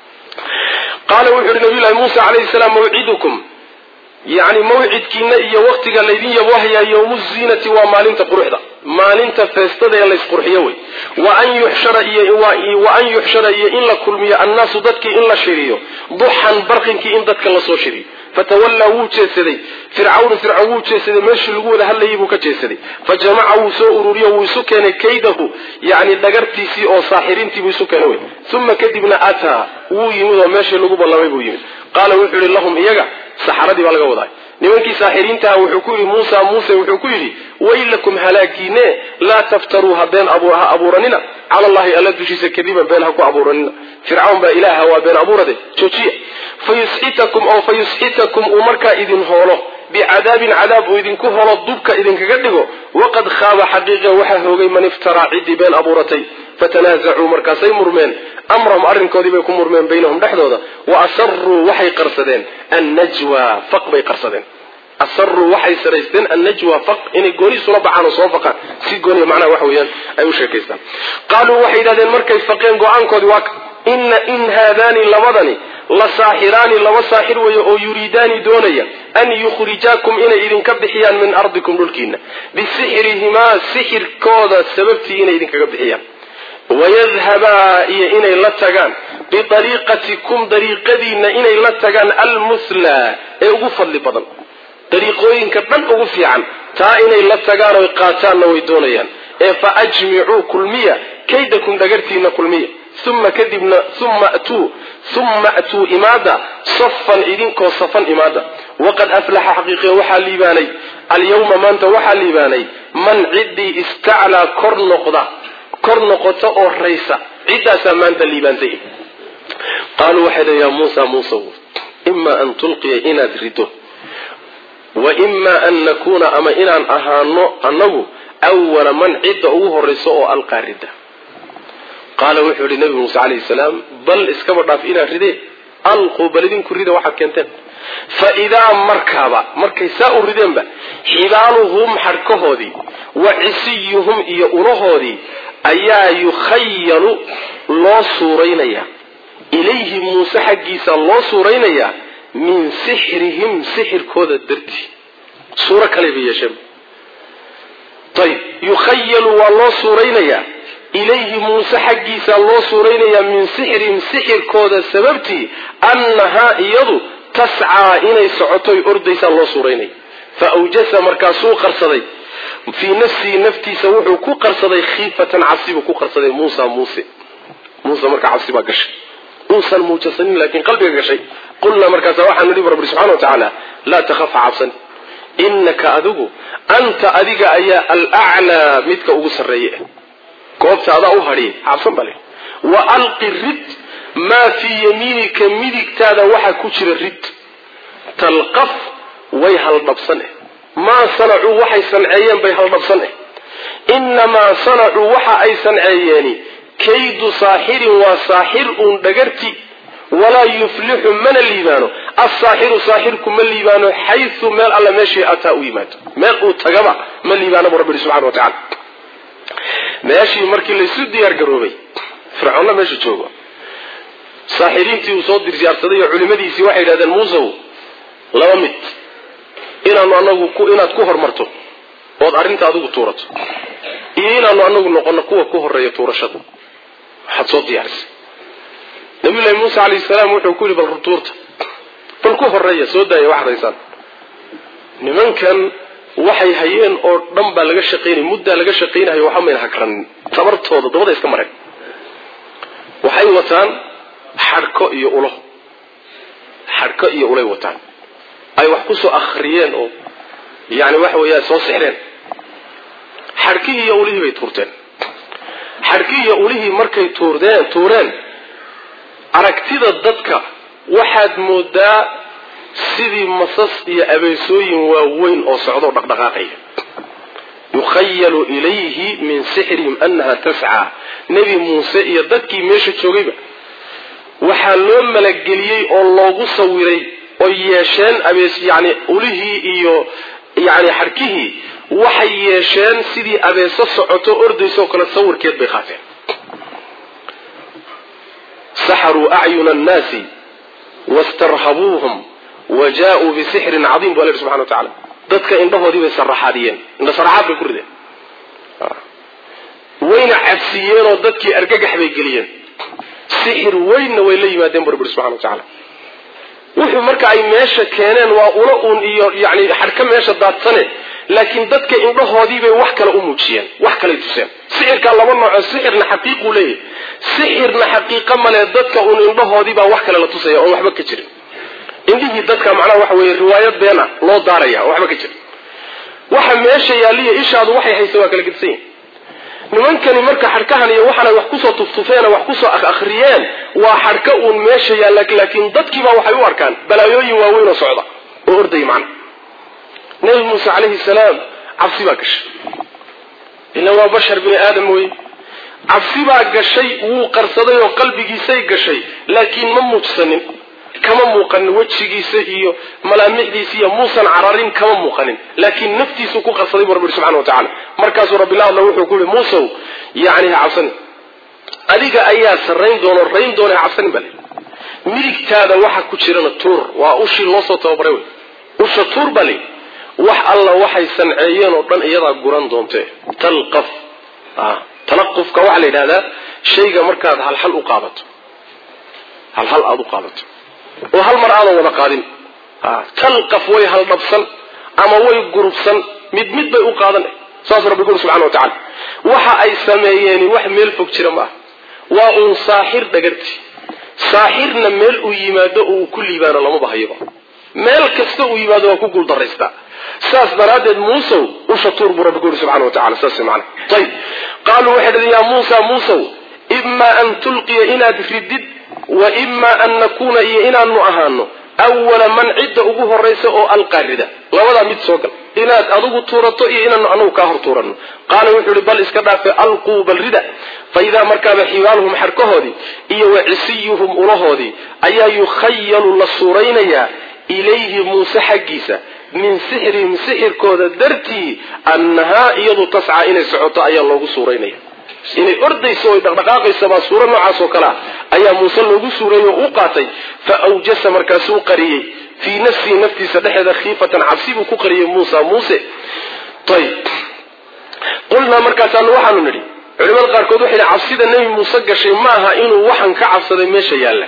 qaala wuxu uhi nabiyullahi muusa calayhi salaam mawcidukum yacni mawcidkiina iyo waktiga laydin yaboohayaa yowmu ziinati waa maalinta quruxda maalinta feestada ee laysqurxiyo wey wa an yuxshara iyo wa an yuxshara iyo in la kulmiyo annaasu dadkii in la shiriyo duxan barqinkii in dadka lasoo shiriyo fatawallaa wuu jeedsaday fircawnu fircawn wuu jeedsaday meeshii lagu wada hadlayay buu ka jeedsaday fa jamaca wuu soo ururiyo wuu isu keenay kaydahu yani dhagartiisii oo saaxiriintii buu isu keenay wey uma kadibna ataa wuu yimid oo meeshii lagu ballamay buu yimid qaala wuxuu yihi lahum iyaga saxaradii baa laga wadaa nimankii saaxiriintaha wuxuu ku yidhi muusa muuse wuxuu ku yidhi waylakum halaagiine laa taftaruu ha been ha abuuranina cala allahi alla dushiisa kadiban been ha ku abuuranina fircawn baa ilaaha waa been abuurade joojiya fayusxitakum oo fayusxitakum uu markaa idin hoolo bicadaabin cadaab uu idinku holo dubka idinkaga dhigo waqad khaaba xaqiiqa waxaa hoogay man iftaraa ciddii been abuuratay fatanaasacuu markaasay murmeen amrahum arrinkoodii bay ku murmeen baynahum dhexdooda wa asaruu waxay qarsadeen annajwa faq bay qarsadeen asaruu waxay saraysteen annajwa faq inay gooni isula baxaan oo soo faqaan si gooniya macnaha waxa weeyaan ay u sheekaystaan qaaluu waxay yidhahdeen markay faqeen go-aankoodii waa ina in haadaani labadani la saaxiraani laba saaxir weeye oo yuriidaani doonaya an yukhrijaakum inay idinka bixiyaan min ardikum dhulkiina bisixrihimaa sixirkooda sababtii inay idinkaga bixiyaan wayadhabaa iyo inay la tagaan biariiqatikum dariiqadiina inay la tagaan almuslaa ee ugu fadli badan dariiqooyinka dhan ugu fiican taa inay la tagaan oy qaataanna way doonayaan ee fa ajmicuu kulmiya kaydakum dhagartiina kulmiya uma kadibna uma atuu uma atuu imaada safan idinkoo safan imaada waqad aflaxa xaqiiqiya waxaa liibaanay alyawma maanta waxaa liibaanay man ciddii istaclaa kor noqda kor noqota oo raysa ciddaasaa maanta liibaantay qaaluu waxay dha yaa muusa muusa imaa an tulqiya inaad rido wa imaa an nakuuna ama inaan ahaano annagu awala man cidda ugu horrayso oo alqaa ridda qaala wuxuu yihi nabi muuse calayhi salaam bal iskaba dhaaf inaad ridee alquu bal idinku rida waxaad keenteen fa idaa markaaba markay saa u rideenba xibaaluhum xadhkahoodii wa cisiyuhum iyo ulahoodii ayaa yukhayalu loo suuraynayaa ilayhi muuse xaggiisa loo suuraynayaa min sixrihim sixirkooda dartii suuro kale bay yeesheen ayib yukhayalu waa loo suuraynayaa ilayhi muuse xaggiisa loo suuraynayaa min sixrihim sixirkooda sababtii annahaa iyadu tascaa inay socotoy ordaysaa loo suuraynaya fa awjasa markaasuu qarsaday fii nafsihi naftiisa wuxuu ku qarsaday khiifatan cabsi buu ku qarsaday muusa muuse muuse markaa cabsi baa gashay uusan muujasanin laakiin qalbiga gashay qulnaa markaasa waxaanu nihi rabbi subxana wa tacaala laa takhafa cabsan innaka adigu anta adiga ayaa alaclaa midka ugu sarreeye goobta adaa u hadhiya cabsan baa le wa alqi rid maa fii yamiinika midigtaada waxaa ku jira rid talqaf way haldhabsan eh maa sanacuu waxay sanceeyeen bay haldhabsan eh innamaa sanacuu waxa ay sanceeyeeni kaydu saaxirin waa saaxir uun dhagarti walaa yuflixu mana liibaano asaaxiru saaxirku ma liibaano xayu meel alla meeshii ataa u yimaado meel uu tagaba ma liibaano bu rabbi subxana wa tacala meeshii markii laysu diyaar garoobay fircoonna meesha joogo saaxiriintii uu soo dirsiyaarsaday oo culimadiisii waxay yidhahdeen muusow laba mid inaanu anagu inaad ku hormarto ood arrinta adigu tuurato iyo inaanu anagu noqono kuwa ku horeeya tuurashada waxaad soo diyaarisay nabiyullahi muuse calayhi salaam wuxuu ku yidhi bal rutuurta bal ku horeeya soo daaya wax raysaan nimankan waxay hayeen oo dhan baa laga shaqaynaya muddaa laga shaqaynayo waxa mayna hagranin tabartooda dabada iska mareen waxay wataan xadhko iyo ulo xadhko iyo ulay wataan ay wax kusoo akhriyeen oo yani waxa weeya soo sixreen xadhkihii iyo ulihii bay tuurteen xadhkihii iyo ulihii markay tuurdeen tuureen aragtida dadka waxaad moodaa sidii masas iyo abeesooyin waaweyn oo socdoo dhaqdhaqaaqaya yukhayalu ilayhi min sixrihim annaha tascaa nebi muuse iyo dadkii meesha joogayba waxaa loo malageliyey oo loogu sawiray oo yeesheen abees yani ulihii iyo yani xadhkihii waxay yeesheen sidii abeeso socoto ordaysoo kale sawirkeed bay qaateen saxaruu acyuna annaasi wastarhabuuhum wa jaa-uu bisixrin cadiim bu alla yhi subxana wa tacala dadka indhahoodii bay saraxaadiyeen indha saraxaad bay ku rideen wayna cabsiiyeenoo dadkii argagax bay geliyeen sixir weynna way la yimaadeen bu rabbi subxana wa tacaala wuxuu marka ay meesha keeneen waa ula uun iyo yani xadhka meesha daadsane laakiin dadka indhahoodiibay wax kale u muujiyeen wax kalay tuseen sixirkaa laba nooco sixirna xaqiiquu leeyahy sixirna xaqiiqa male dadka uun indhahoodiibaa wax kale la tusaya oon waxba ka jirin indhihii dadka macnaha waxa weye riwaayad beena loo daaraya oo waxba ka jirin waxa meesha yaaliya ishaadu waxay haysa waa kala gedisan yihin nimankani marka xadhkahan iyo waxaanay wax kusoo tuftufeen wax kusoo akhriyeen waa xadhka uun meesha yaalla laakiin dadkiibaa waxay u arkaan balaayooyin waaweyn oo socda oo ordaya macna nabi muuse calayhi salaam cabsi baa gashay ilan waa bashar bini aadam wey cabsi baa gashay wuu qarsaday oo qalbigiisay gashay laakiin ma muujsanin kama muuqanin wejigiisa iyo malaamixdiisa iyo muusan cararin kama muuqanin laakiin naftiisuu ku qarsaday bu rabbi yhi subxana wa tacala markaasuu rabbi la hadla wuxuu ku yihi muusow yani ha cabsanin adiga ayaa sarrayn doono rayn doona ha cabsanin bale midigtaada waxa ku jirana tuur waa ushii loo soo tababaray wey usha tuur bale wax alla waxay sanceeyeen oo dhan iyadaa guran doonte talqaf talaqufka waxaa la yidhahdaa shayga markaad halhal u qaabato halhal aada u qaabato oo hal mar aadan wada qaadin talqaf way haldhabsan ama way gurubsan mid mid bay u qaadan saas rabbi guri subxana wa tacala waxa ay sameeyeeni wax meel fog jira ma ah waa uun saaxir dhagarti saaxirna meel uu yimaado oo uu ku liibaano lamaba hayaba meel kasta uu yimaado waa ku guuldaraystaa saas daraaddeed muusow usha tuur buu rabbi guri subxana wa tacala saas mana ayib qaaluu waxay dhaheen yaa muusa muusow imaa an tulqiya inaad ridid wa imaa an nakuuna iyo inaanu ahaano awala man cidda ugu horaysa oo alqaarida labadaa mid soo gal inaad adigu tuurato iyo inaanu anagu kaa hor tuuranno qaala wuxuu ihi bal iska dhaafe alquu bal rida fa idaa markaaba xibaaluhum xarkahoodii iyo wa cisiyuhum ulahoodii ayaa yukhayalu la suuraynayaa ilayhi muuse xaggiisa min sixrihim sixirkooda dartii annahaa iyadu tascaa inay socoto ayaa loogu suuraynaya inay ordayso oy dhaqdhaqaaqaysa baa suuro noocaas oo kale ah ayaa muuse loogu suureeyey oo u qaatay fa awjasa markaasuu qariyey fii nafsihi naftiisa dhexeeda khiifatan cabsi buu ku qariyey muusa muuse ayb qulnaa markaasaanu waxaanu nidhi culimada qaarkood waxay hi cabsida nebi muuse gashay ma aha inuu waxan ka cabsaday meesha yaalla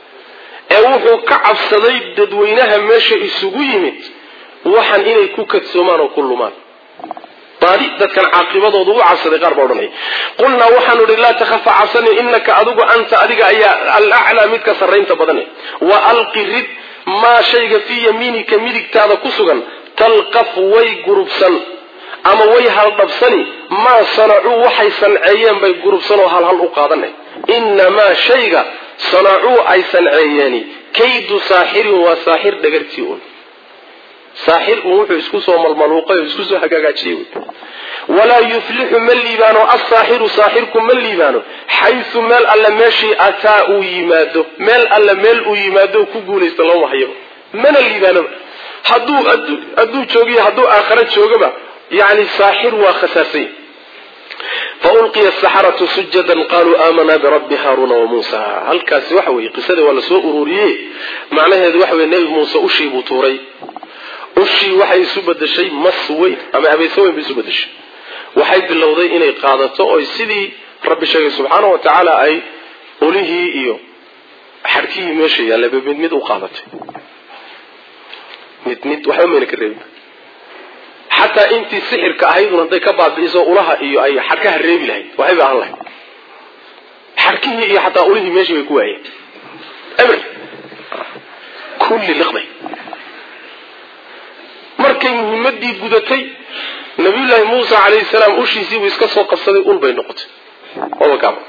ee wuxuu ka cabsaday dadweynaha meesha isugu yimid waxan inay ku kadsoomaan oo ku lumaan baadi dadkan caaqibadooda u cabsaday qaar baa odhanaya qulnaa waxaanu idhi laa takhafa cabsanin inaka adigu anta adiga ayaa alaclaa midka sarraynta badane wa alqi rid maa shayga fii yamiinika midigtaada ku sugan talqaf way gurubsan ama way haldhabsani maa sanacuu waxay sanceeyeen bay gurubsan oo halhal u qaadanay inamaa shayga sanacuu ay sanceeyeeni kaydu saaxirin waa saaxir dhagartii un saaxir uun wuxuu isku soo malmaluuqay oo isku soo hagaagaajiyey walaa yuflixu ma liibaano asaaxiru saaxirku ma liibaano xaysu meel alle meeshii ataa uu yimaado meel alle meel uu yimaado ku guulaysta lama hayo mana liibaanoba hadduu hadduu joogiyo hadduu aakhara joogaba yani saaxir waa khasaarsay faulqiya asaxaratu sujadan qaluu aamanaa birabbi haaruna wa muusa halkaasi waxa weye qisadii waa lasoo ururiye macnaheedu waxa weye nebi muuse ushii buu tuuray ushii waxay isu bedeshay mas weyn ama abeese weyn bay isu bedeshay waxay bilowday inay qaadato oy sidii rabbi sheegay subxaana wa tacaala ay olihii iyo xadhkihii meesha yaallaba mid mid u qaadatay mid mid waxba mayna ka reebin xataa intii sixirka ahaydun hadday ka baabi'iso ulaha iyo ay xadhkaha reebi lahayd waxayba ahaan lahayd xadhkihii iyo xataa ulihii meeshii bay ku waayeen eber kulli liqday markay muhimadii gudatay nabiyullaahi muusa calayhi salaam ushiisiibuu iska soo qabsaday ul bay noqotay odagaaba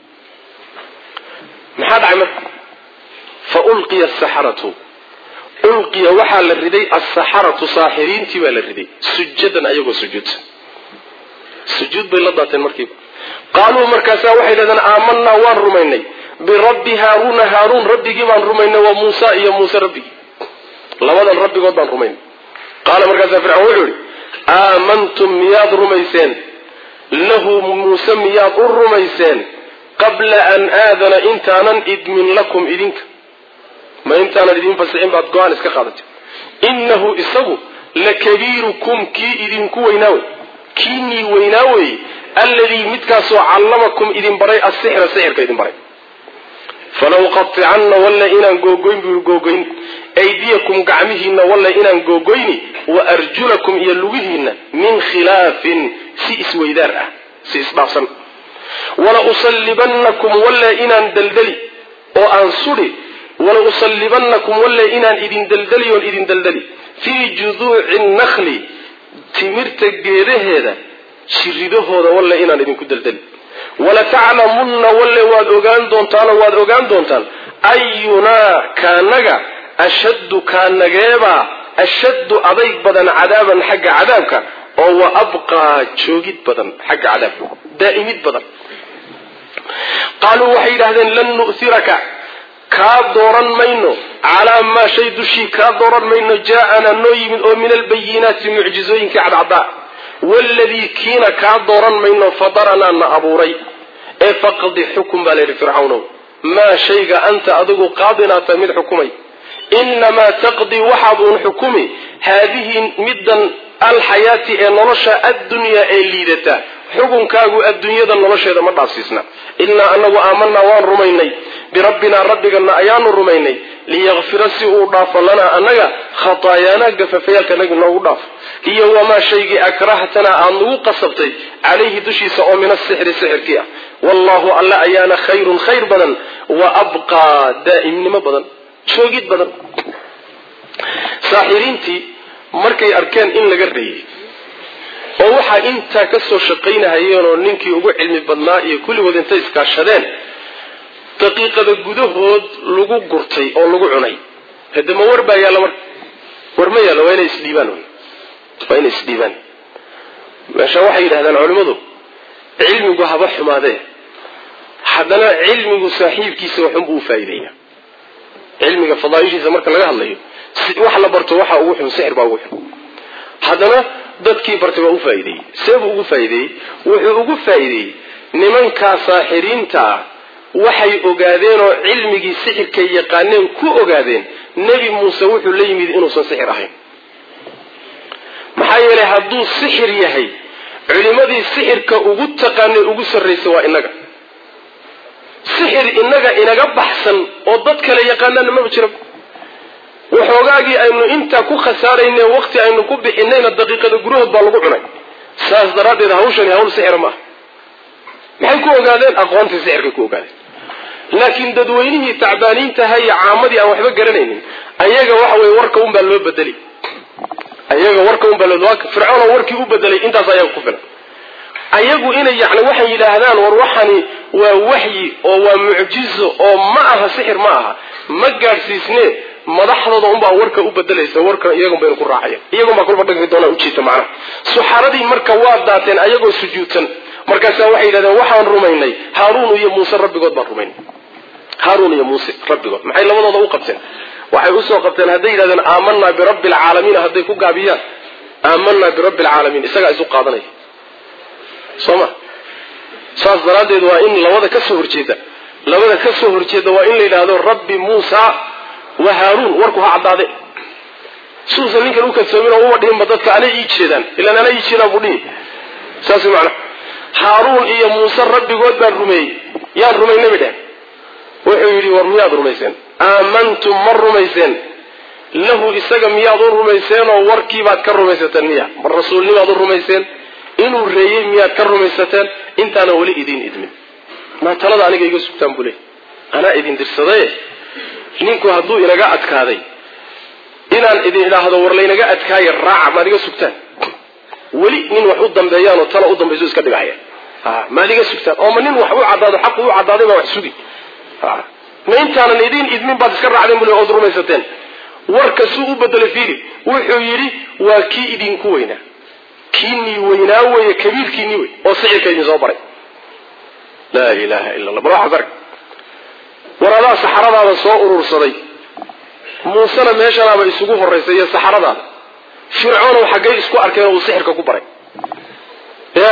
maxaa dhacay marka fa ulqiya asaxaratu ulqiya waxaa la riday asaxaratu saaxiriintii baa la riday sujadan ayagoo sujuudsan sujuud bay la daateen markiiba qaaluu markaasaa waxay dhahdeen aamanaa waan rumaynay birabbi haaruuna haaruun rabbigii baan rumaynay waa muusa iyo muuse rabbigii labadan rabbigood baan rumaynay qaala markaasaa fircoon wuxuu yihi aamantum miyaad rumayseen lahu muuse miyaad u rumayseen qabla an aadana intaanan idmin lakum idinka ma intaanan idin fasixin baad go-aan iska qaadatay innahu isagu lakabiirukum kii idinku weynaa wey kiinii weynaa weeye alladii midkaasoo callamakum idin baray asixra sixirka idin baray falaw qaticanna walla inaan googoyn buu googoyn aydiyakum gacmihiinna walla inaan googoyni wa arjulakum iyo lugihiinna min khilaafin si isweydaar ah si isdhaafsan wala usallibannakum walla inaan daldali oo aan sudhi wala usallibannakum walla inaan idin daldali oon idin daldali fii juduuci nakli timirta geedaheeda jiridahooda walla inaan idinku daldali walataclamunna walle waad ogaan doontaanoo waad ogaan doontaan ayunaa kaanaga ashaddu kaanageebaa ashaddu adayg badan cadaaban xagga cadaabka oo wa abqaa joogid badan xagga cadaabka daa'imid badan qaaluu waxay yidhahdeen lan nu'hiraka kaa dooran mayno calaa maa shay dushii kaa dooran mayno jaa-ana noo yimid oo min albayinaati mucjizooyinkii cadcaddaa waladii kiina kaa dooran mayno fadaranaa na abuuray ee faqdi xukum baa layidhi fircawnow maa shayga anta adigu qaadinaata mid xukumay inamaa taqdii waxaad uun xukumi haadihi middan alxayaati ee nolosha addunyaa ee liidata xukunkaagu adduunyada nolosheeda ma dhaafsiisna innaa anagu aamanaa waan rumaynay birabbinaa rabbigana ayaanu rumaynay liyakfira si uu dhaafo lanaa annaga khataayaanaa gafafayaalkanaga noogu dhaafo iyo wamaa shaygii akrahtanaa aad nagu qasabtay calayhi dushiisa oo min asixri sixirkii ah wallaahu alle ayaana khayrun khayr badan wa abqaa daa'imnimo badan joogid badan saaxiriintii markay arkeen in laga reeyey oo waxaa intaa ka soo shaqaynahayeenoo ninkii ugu cilmi badnaa iyo kulligood intay iskaashadeen daqiiqada gudahood lagu gurtay oo lagu cunay hade ma war baa yaalla marka war ma yaalla waa inay isdhiibaan waa inay isdhiibaan meesha waxay yidhahdaan culimmadu cilmigu haba xumaadee haddana cilmigu saaxiibkiisa waxunbuu u faa'iideeya cilmiga fadaaishiisa marka laga hadlayo wax la barto waxa ugu xun sixir baa ugu xun haddana dadkii bartay waa u faa'iideeyey seebuu ugu faa'iideeyey wuxuu ugu faa'iideeyey nimankaa saaxiriinta ah waxay ogaadeen oo cilmigii sixirkay yaqaaneen ku ogaadeen nebi muuse wuxuu la yimid inuusan sixir ahayn maxaa yeelay hadduu sixir yahay culimadii sixirka ugu taqaanay ugu sarraysa waa inaga sixir inaga inaga baxsan oo dad kale yaqaanaana maba jira waxoogaagii aynu intaa ku khasaarayne waqti aynu ku bixinayna daqiiqada gudahood baa lagu cunay saas daraaddeed hawshani hawl sixira ma aha maxay ku ogaadeen aqoontii sixirkay ku ogaadeen laakiin dadweynihii tacbaaniintaha iyo caamadii aan waxba garanaynin ayaga waxa weye warka unbaa loo bedeli ayaga warka unbaa loo fircoon warkii u bedelay intaas ayaga ku filan ayagu inay yani waxay yidhaahdaan war waxani waa waxyi oo waa mucjizo oo ma aha sixir ma aha ma gaadhsiisne madaxdooda unbaa warka u bedelaysa warka iyagun baynu ku raacaya iyagun baa kolba dhagmi doonaa ujiita macnaha suxaradii marka waa daateen ayagoo sujuudsan markaasaa waxay yidhahdeen waxaan rumaynay haaruun iyo muuse rabbigood baan rumaynay haaruun iyo muuse rabbigood maxay labadooda u qabteen waxay usoo qabteen hadday yidhahdeen aamanaa birabbi alcaalamiin hadday ku gaabiyaan aamanaa birabbi alcaalamiin isagaa isu qaadanaya soo ma saas daraaddeed waa in labada ka soo horjeeda labada ka soo horjeeda waa in la yidhaahdo rabbi muusa wa haaruun warku ha caddaade suusan ninkan u kalsoomin oo uma dhihinba dadka anay ii jeedaan ilaan anay ii jeedaan buu dhihi saas macna haaruun iyo muuse rabbigood baan rumeeyey yaan rumaynay bay dhehen wuxuu yidhi war miyaad rumayseen aamantum ma rumayseen lahu isaga miyaad u rumayseen oo warkiibaad ka rumaysateen miya mar rasuulnimaad u rumayseen inuu reeyey miyaad ka rumaysateen intaana weli idiin idmin maa talada aniga iga sugtaan buu leey anaa idin dirsadaye ninku hadduu inaga adkaaday inaan idin idhaahdo war laynaga adkaaye raaca maad iga sugtaan weli nin wax u dambeeyaan oo tala u dambayso iska dhigahaya maad iga sugtaan oo ma nin wax u caddaado xaqu u caddaaday baa wax sugi ma intaanan idiin idmin baad iska raacdeen bule ood rumaysateen warka suu u bedelay fiili wuxuu yidhi waa kii idinku weynaa kiinii weynaa weeye kabiirkiinii wey oo sixirka idin soo baray laa ilaaha illa allah bal waxaad arg war adaa saxaradaada soo urursaday muusena meeshanaaba isugu horaysay iyo saxaradaada fircoonow xaggay isku arkeen oo uu sixirka ku baray ya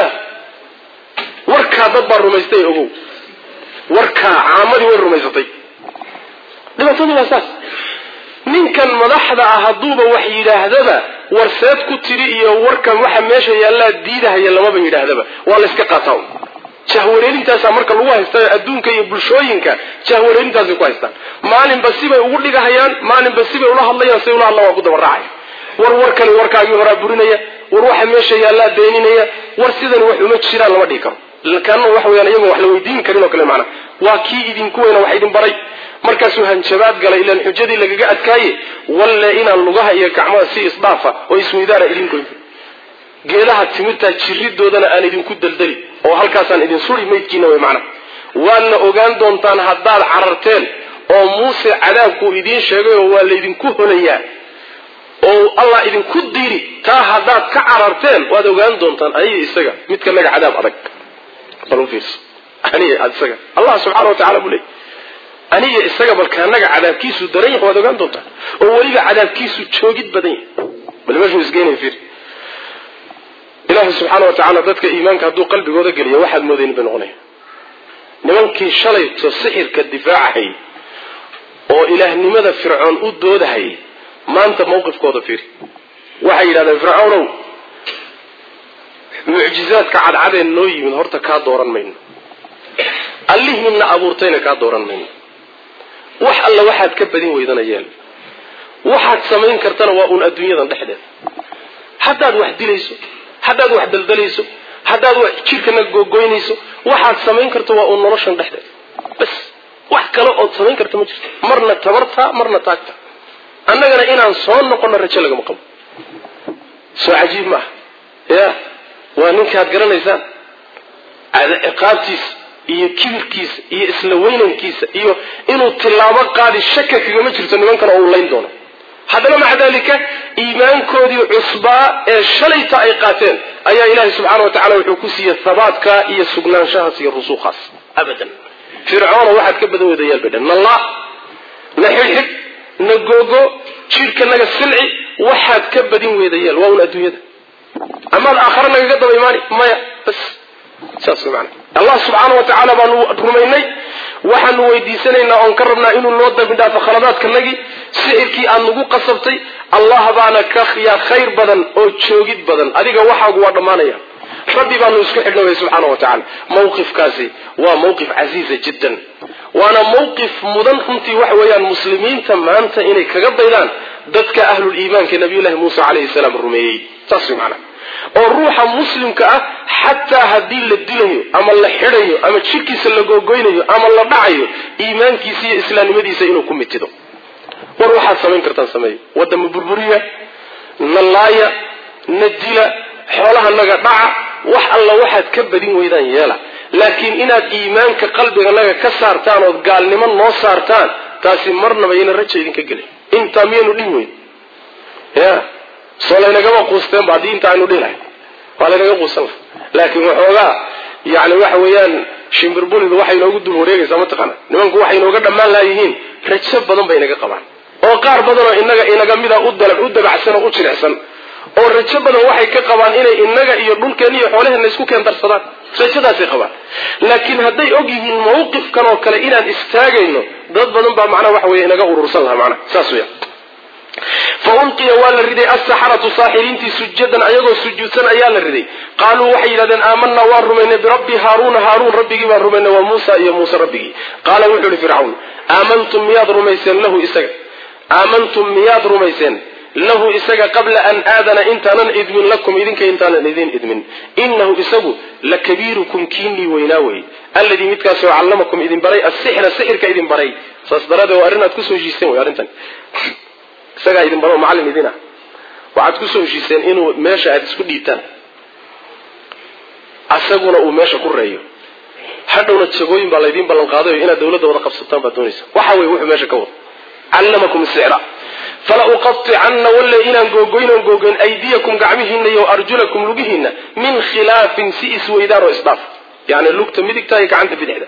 warkaa dad baa rumaystay ogow warkaa caamadii way rumaysatay dhibaatadii waa saas ninkan madaxda ah hadduuba wax yidhaahdaba warseed ku tiri iyo warkan waxa meesha yaallaa diidahaya lamaba yidhaahdaba waa la yska qaataa jahwareelintaasaa marka lagu haystaa adduunka iyo bulshooyinka jahwareelintaasay ku haystaan maalinba sibay ugu dhigahayaan maalinba sibay ula hadlayaan say ula hadlaan waa ku daba raacaya war warkani warkaagii horaa burinaya war waxa meesha yaallaa beeninaya war sidani wax uma jiraan lama dhihi karo kana waxa weyaan iyagoon wax la weydiin karin oo kale macnaa waa kii idinku weyna wax idin baray markaasuu hanjabaad galay ilaan xujadii lagaga adkaaye walle inaan lugaha iyo gacmaha si isdhaafa oo isweydaana idinkoyn geedaha timirtaa jiridoodana aan idinku daldali oo halkaasaan idin suri maydkiina wey macna waadna ogaan doontaan haddaad cararteen oo muuse cadaabkuu idiin sheegay oo waa laydinku holayaa oo allah idinku diiri taa haddaad ka cararteen waad ogaan doontaan aniga isaga midka naga cadaab adag bal u fiirso aniga isaga allah subxana wa tacala buu leey aniga isaga balkaanaga cadaabkiisu daran yahay waad ogaan doontaan oo weliba cadaabkiisu joogid badan yahay bal meeshuu isgeynaya fiir ilaahi subxaana wa tacaala dadka iimaanka hadduu qalbigooda geliyo waxaad moodaynin bay noqonaya nimankii shalayto sixirka difaacahayy oo ilaahnimada fircoon u doodahayay maanta mawqifkooda fiiri waxay yidhahdeen fircoonow mucjizaadka cadcadee noo yimid horta kaa dooran mayno allihiinna abuurtayna kaa dooran mayno wax alla waxaad ka badin weydana yeel waxaad samayn kartana waa uun adduunyadan dhexdeeda haddaad wax dilayso haddaad wax daldalayso haddaad wax jidhkana googoynayso waxaad samayn karto waa uun noloshan dhexdeeda bas wax kale ood samayn karta ma jirto marna tabartaa marna taagta annagana inaan soo noqono rajo lagama qabo soo cajiib maaha ya waa ninkaad garanaysaan ciqaabtiisa iyo kibirkiisa iyo isla weynankiisa iyo inuu tilaabo qaadi shaka kagama jirto nimankan oo uu layn doono haddana maca dalika iimaankoodii cusbaa ee shalayta ay qaateen ayaa ilaahay subxaana wa tacala wuxuu ku siiyey habaadka iyo sugnaanshahaas iyo rusuuqaas abadan fircoona waxaad ka badan weydayaal bay dhan nalla na xidhxidh na googo jidhkanaga silci waxaad ka badin weydayaal waa un adduunyada amaad aakhare nagaga daba imaani maya bas saas mana allah subxaana wa tacaala baanu rumaynay waxaanu weydiisanaynaa oon ka rabnaa inuu noo dambi dhaafo khaladaadkanagii sixirkii aad nagu qasabtay allah baana ka yaa khayr badan oo joogid badan adiga waxaagu waa dhammaanaya rabbi baanu isku xidhnaway subxaana wa tacala mawqifkaasi waa mawqif casiiza jiddan waana mawqif mudan runtii waxa weeyaan muslimiinta maanta inay kaga daydaan dadka ahlul iimaanka nabiyullahi muuse calayhi salaam rumeeyey saas way macana oo ruuxa muslimka ah xataa haddii la dilayo ama la xidhayo ama jidhkiisa la googoynayo ama la dhacayo iimaankiisa iyo islaamnimadiisa inuu ku mitido war waxaad samayn kartaan sameeya wadama burburiya na laaya na dila xoolahanaga dhaca wax alla waxaad ka badin weydaan yeela laakiin inaad iimaanka qalbiganaga ka saartaan ood gaalnimo noo saartaan taasi marnaba yayna raja idinka gelin intaa miyaynu dhihi weyn ya soo laynagama quusteenba haddii intaa aynu dhihi lahay waa laynaga quusan laha laakiin waxoogaa yani waxa weeyaan shimbirbulidu waxay inoogu dul wareegaysaa mataqaana nimanku waxay inooga dhammaan laayihiin rajo badan bay inaga qabaan oo qaar badanoo inaga inaga mida u dabacsan oo u jilicsan oo rajo badan waxay ka qabaan inay inaga iyo dhulkeenna iyo xoolaheenna isku keendarsadaan rajadaasay qabaan laakiin hadday og yihiin mawqifkan oo kale inaan istaagayno dad badan baa macnaha waxa weye inaga urursan lahaa macnaha saas weya fa ulqiya waa la riday asaxaratu saaxiriintii sujadan ayagoo sujuudsan ayaa la riday qaaluu waxay yidhahdeen aamanaa waan rumaynay birabbi haaruuna haaruun rabbigii baan rumaynay waa muusa iyo muuse rabbigii qaala wuxuu ihi fircawn aamantum miyaad rumayseen lahu isaga aamantum miyaad rumayseen lahu isaga qabla an aadana intaanan idmin lakum idinka intaanan idin idmin inahu isagu la kabiirukum kiinii weynaa wey alladii midkaasoo callamakum idin baray asixra sixirka idin baray saas daraadee waa arrin aad kusoo heshiiseen wey arrintan isagaa idin baro macallin idin ah waxaad kusoo heshiiseen inuu meesha aada isku dhiibtaan asaguna uu meesha ku reeyo hadhowna jagooyin baa laydiin ballan qaadayo inaad dawladda wada qabsataan baad doonaysa waxa wey wuxuu meesha ka wado callamakum sixra fala uqaطicanna walle inaan googoynon googoyn aydiyakum gacmihiina iyo arjulakum lugihiina min khilaafin si isweydaan oo isdhaaf yani lugta midigta iyo gacanta bidixda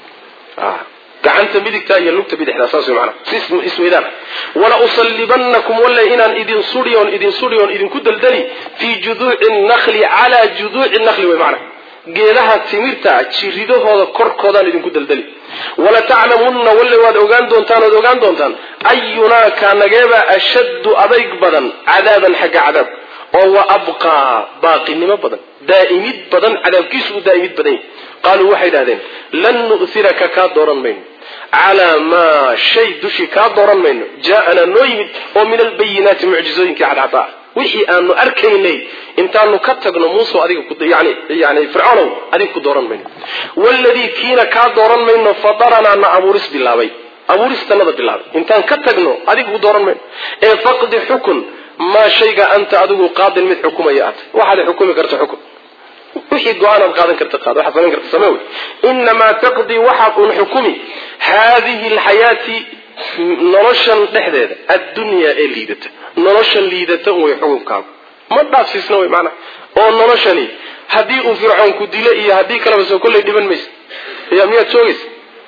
gacanta midigta iyo lugta bidixda saas wey maanaa si isweydaan wala usallibanakum walle inaan idin suriyoon idin suriyoon idinku daldali fii juduuci nakli calaa juduuci nakli wey maanaa geedaha timirta jiridahooda korkoodaan idinku daldali wala taclamunna walle waad ogaan doontaan ood ogaan doontaan ayunaa kaanageebaa ashaddu adayg badan cadaaban xagga cadaab oo wa abqaa baaqinimo badan daa'imid badan cadaabkiisu u daa'imid badan yahy qaaluu waxay idhahdeen lan nu'hiraka kaa dooran mayno calaa maa shay dushii kaa dooran mayno jaa-anaa noo yimid oo min albayinaati mucjizooyinkii cadcada ah wixii aanu arkaynay intaanu ka tagno muuse adiga yani yani fircoonow adiga ku dooran mayno waladii kiina kaa dooran mayno fadaranaa na abuuris bilaabay abuuristanada bilaabay intaan ka tagno adiga ku dooran mayno ee faqdi xukun maa shayga anta adigu qaadin mid xukumaya aad waxaad xukumi karta xukun wixii go-aanaad qaadan karta qaad waxaad samayn karta samee wey inamaa taqdii waxaad un xukumi haadihi alxayaati noloshan dhexdeeda addunyaa ee liidata noloshan liidata un way xukunkaagu ma dhaafsiisna wey maanaa oo noloshani haddii uu fircoon ku dilo iyo haddii kaleba soo kollay dhiman maysa ya miyaad joogaysa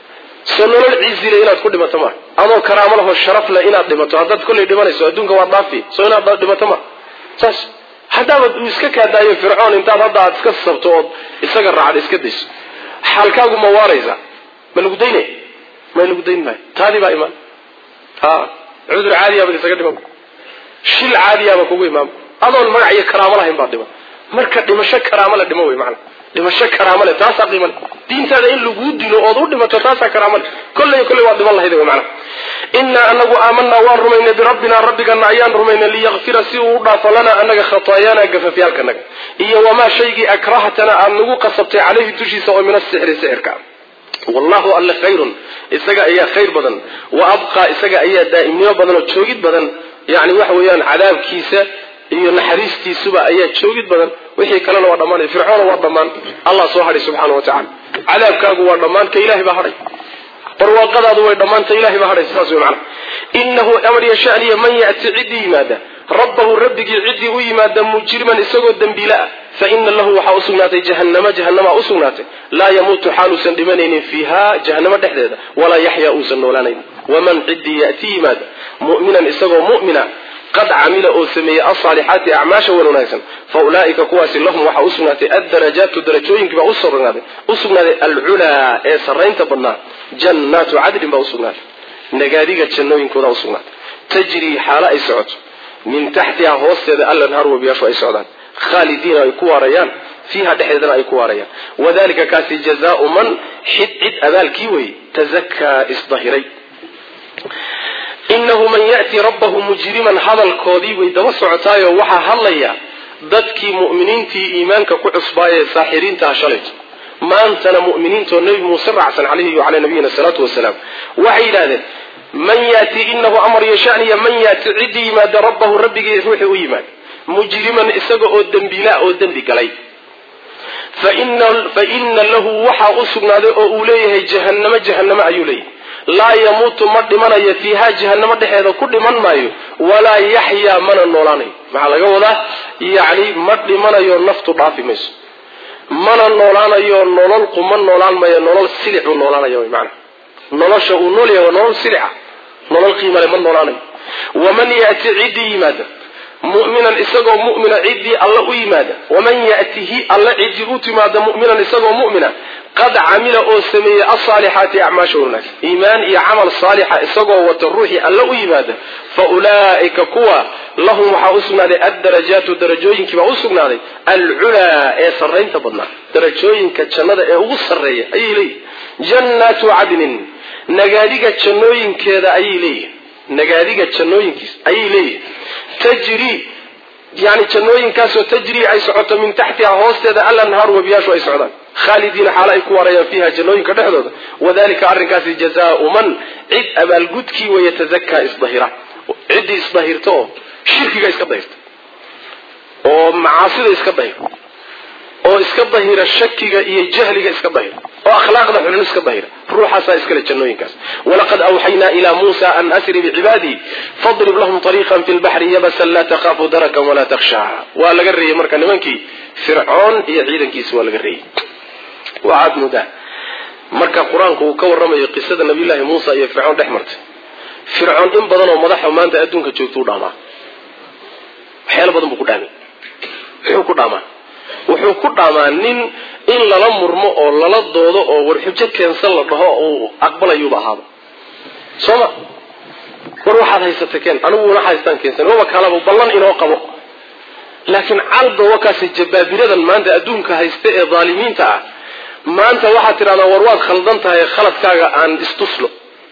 soo nolol ciizile inaad ku dhimato maa adoo karaamo laho sharaf leh inaad dhimato haddaad kollay dhimanayso adduunka waa dhaafi soo inaad dhimato maa saas haddaabad uu iska kaadaayo fircoon intaad hadda aad iska sabto ood isaga raacda iska dayso xaalkaagu ma waaraysa ma lagu daynaya ma lagu dayn maayo taadii baa imaan ha cudur caadiyaabad isaga dhiman shil caadiyaaba kugu imaam adoon magac iyo karaamo lahayn baad dhiman marka dhimasho karaamo le dhimo wey maana dhimasho karaamo le taasaa qiima le diintaada in laguu dilo ood u dhimato taasaa karaamo le kolley kolley waad dhiman lahayd wey maana innaa anagu aamanaa waan rumaynay birabbinaa rabbigana ayaan rumaynay liyakfira si uu u dhaafo lanaa anaga khataayaana gafafyaalkanaga iyo wamaa shaygii akrahatana aad nagu qasabtay caleyhi dushiisa oo min asixri sixirka wallahu alle khayrun isaga ayaa khayr badan wa abqaa isaga ayaa daa'imnimo badan oo joogid badan yani waxa weeyaan cadaabkiisa iyo naxariistiisuba ayaa joogid badan wixii kalena waa dhammaanay fircoona waa dhammaan allah soo hadhay subxaana wa tacala cadaabkaagu waa dhammaan ka ilahay baa hadhay barwaaqadaadu way dhammaanta ilahay baa hadhay saas wey macana inahu amar yashaniya man ya'ti ciddii yimaada rabbahu rabbigii ciddii u yimaada mujriman isagoo dembiile ah fa ina lahu waxaa usugnaatay jahannama jahanamaa usugnaatay laa yamuutu xaaluusan dhimanaynin fiiha jahanamo dhexdeeda walaa yaxyaa uusan noolaanaynin waman ciddii ya'ti yimaada mu'minan isagoo mu'mina qad camila oo sameeyey alsaalixaati acmaasha wan wanaagsan fa ulaa'ika kuwaasi lahum waxaa usugnaatay addarajaatu darajooyinkii baa usugnaaday usugnaaday alculaa ee sarraynta badnaa jannaatu cadlin baa usugnaaday nagaadiga jannooyinkooda usugnaatay tajrii xaalo ay socoto min taxtiha hoosteeda allanhaar webiyaashu ay socdaan khaalidiina ay ku waarayaan fiiha dhexdeedana ay ku waarayaan wadalika kaasi jazaau man xid cid abaalkii weeye tazakaa isdahiray inahu man ya'ti rabbahu mujriman hadalkoodii way daba socotaayoo waxaa hadlaya dadkii mu'miniintii iimaanka ku cusbaayee saaxiriintaha shalayto maantana mu'miniintoo nebi muuse raacsan calayhi wacalaa nabiyina salaatu wasalaam waxay yidhahdeen man yati inahu amar yashaniya man yaati ciddii yimaada rabbahu rabbigii ruuxii u yimaada mujriman isaga oo dembiila oo dembi galay fa ina lahu waxaa u sugnaaday oo uu leeyahay jahannamo jahannamo ayuu leeyahay laa yamuutu ma dhimanayo fiiha jahanamo dhexeeda ku dhiman maayo walaa yaxyaa mana noolaanayo maxaa laga wadaa yacni ma dhimanayo naftu dhaafi mayso mana noolaanayo nolol quma noolaan mayo nolol silicuu noolaanaya wy maana nolosha uu nool yahay waa nolol silica nolol qiimale ma noolaanayo waman yati ciddii yimaada mu'minan isagoo mu'mina ciddii alla u yimaada waman ya'tihi alla ciddii u timaada mu'minan isagoo mu'mina qad camila oo sameeyey alsaalixaati acmaasha wanaagsan iimaan iyo camal saalixa isagoo wata ruuxii alla u yimaada fa ulaa'ika kuwa lahum waxaa u sugnaaday addarajaatu darajooyinkiibaa u sugnaaday alculaa ee sarraynta badnaa darajooyinka jannada ee ugu sarreeya ayay leeyihin jannaatu cadnin nagaadiga jannooyinkeeda ayay leeyihin nagaadiga jannooyinkiis ayay leeyihin tajri yani jannooyinkaasoo tajrii ay socoto min taxtiha hoosteeda alanhaaru webiyaashu ay socdaan khaalidiina xaalo ay ku waarayaan fiiha jannooyinka dhexdooda wadalika arrinkaasi jazaau man cid abaalgudkii way yatazakaa isdahira ciddii isdahirta oo shirkiga iska dahirta oo macaasida iska dahira oo iska dahira shakiga iyo jahliga iska dahira oo akhlaaqda xulun iska dahira ruuxaasaa iskale jannooyinkaas walaqad awxaynaa ilaa muusa an asri bicibaadii fadrib lahum ariiqan fi lbaxri yabasan laa takaafu darakan walaa takhshaa waa laga reeyey marka nimankii fircoon iyo ciidankiisi waa laga reeyey waxaad moodaa marka qur-aanku uu ka warramayo qisada nabiyullaahi muusa iyo fircoon dhex martay fircoon in badan oo madaxa maanta adduunka joogta u dhaamaa waxyaalo badan buu ku dhaamay muxuu ku dhaamaa wuxuu ku dhaamaa nin in lala murmo oo lala doodo oo warxujo keensan la dhaho uu aqbalayuuba ahaaba soo ma war waxaad haysata keen aniguna haystaan keensan waba kalaba ballan inoo qabo laakiin calba wakaasi jabaabiradan maanta adduunka haysta ee dhaalimiinta ah maanta waxaad tidhahdaa war waad khaldan tahay khaladkaaga aan istuslo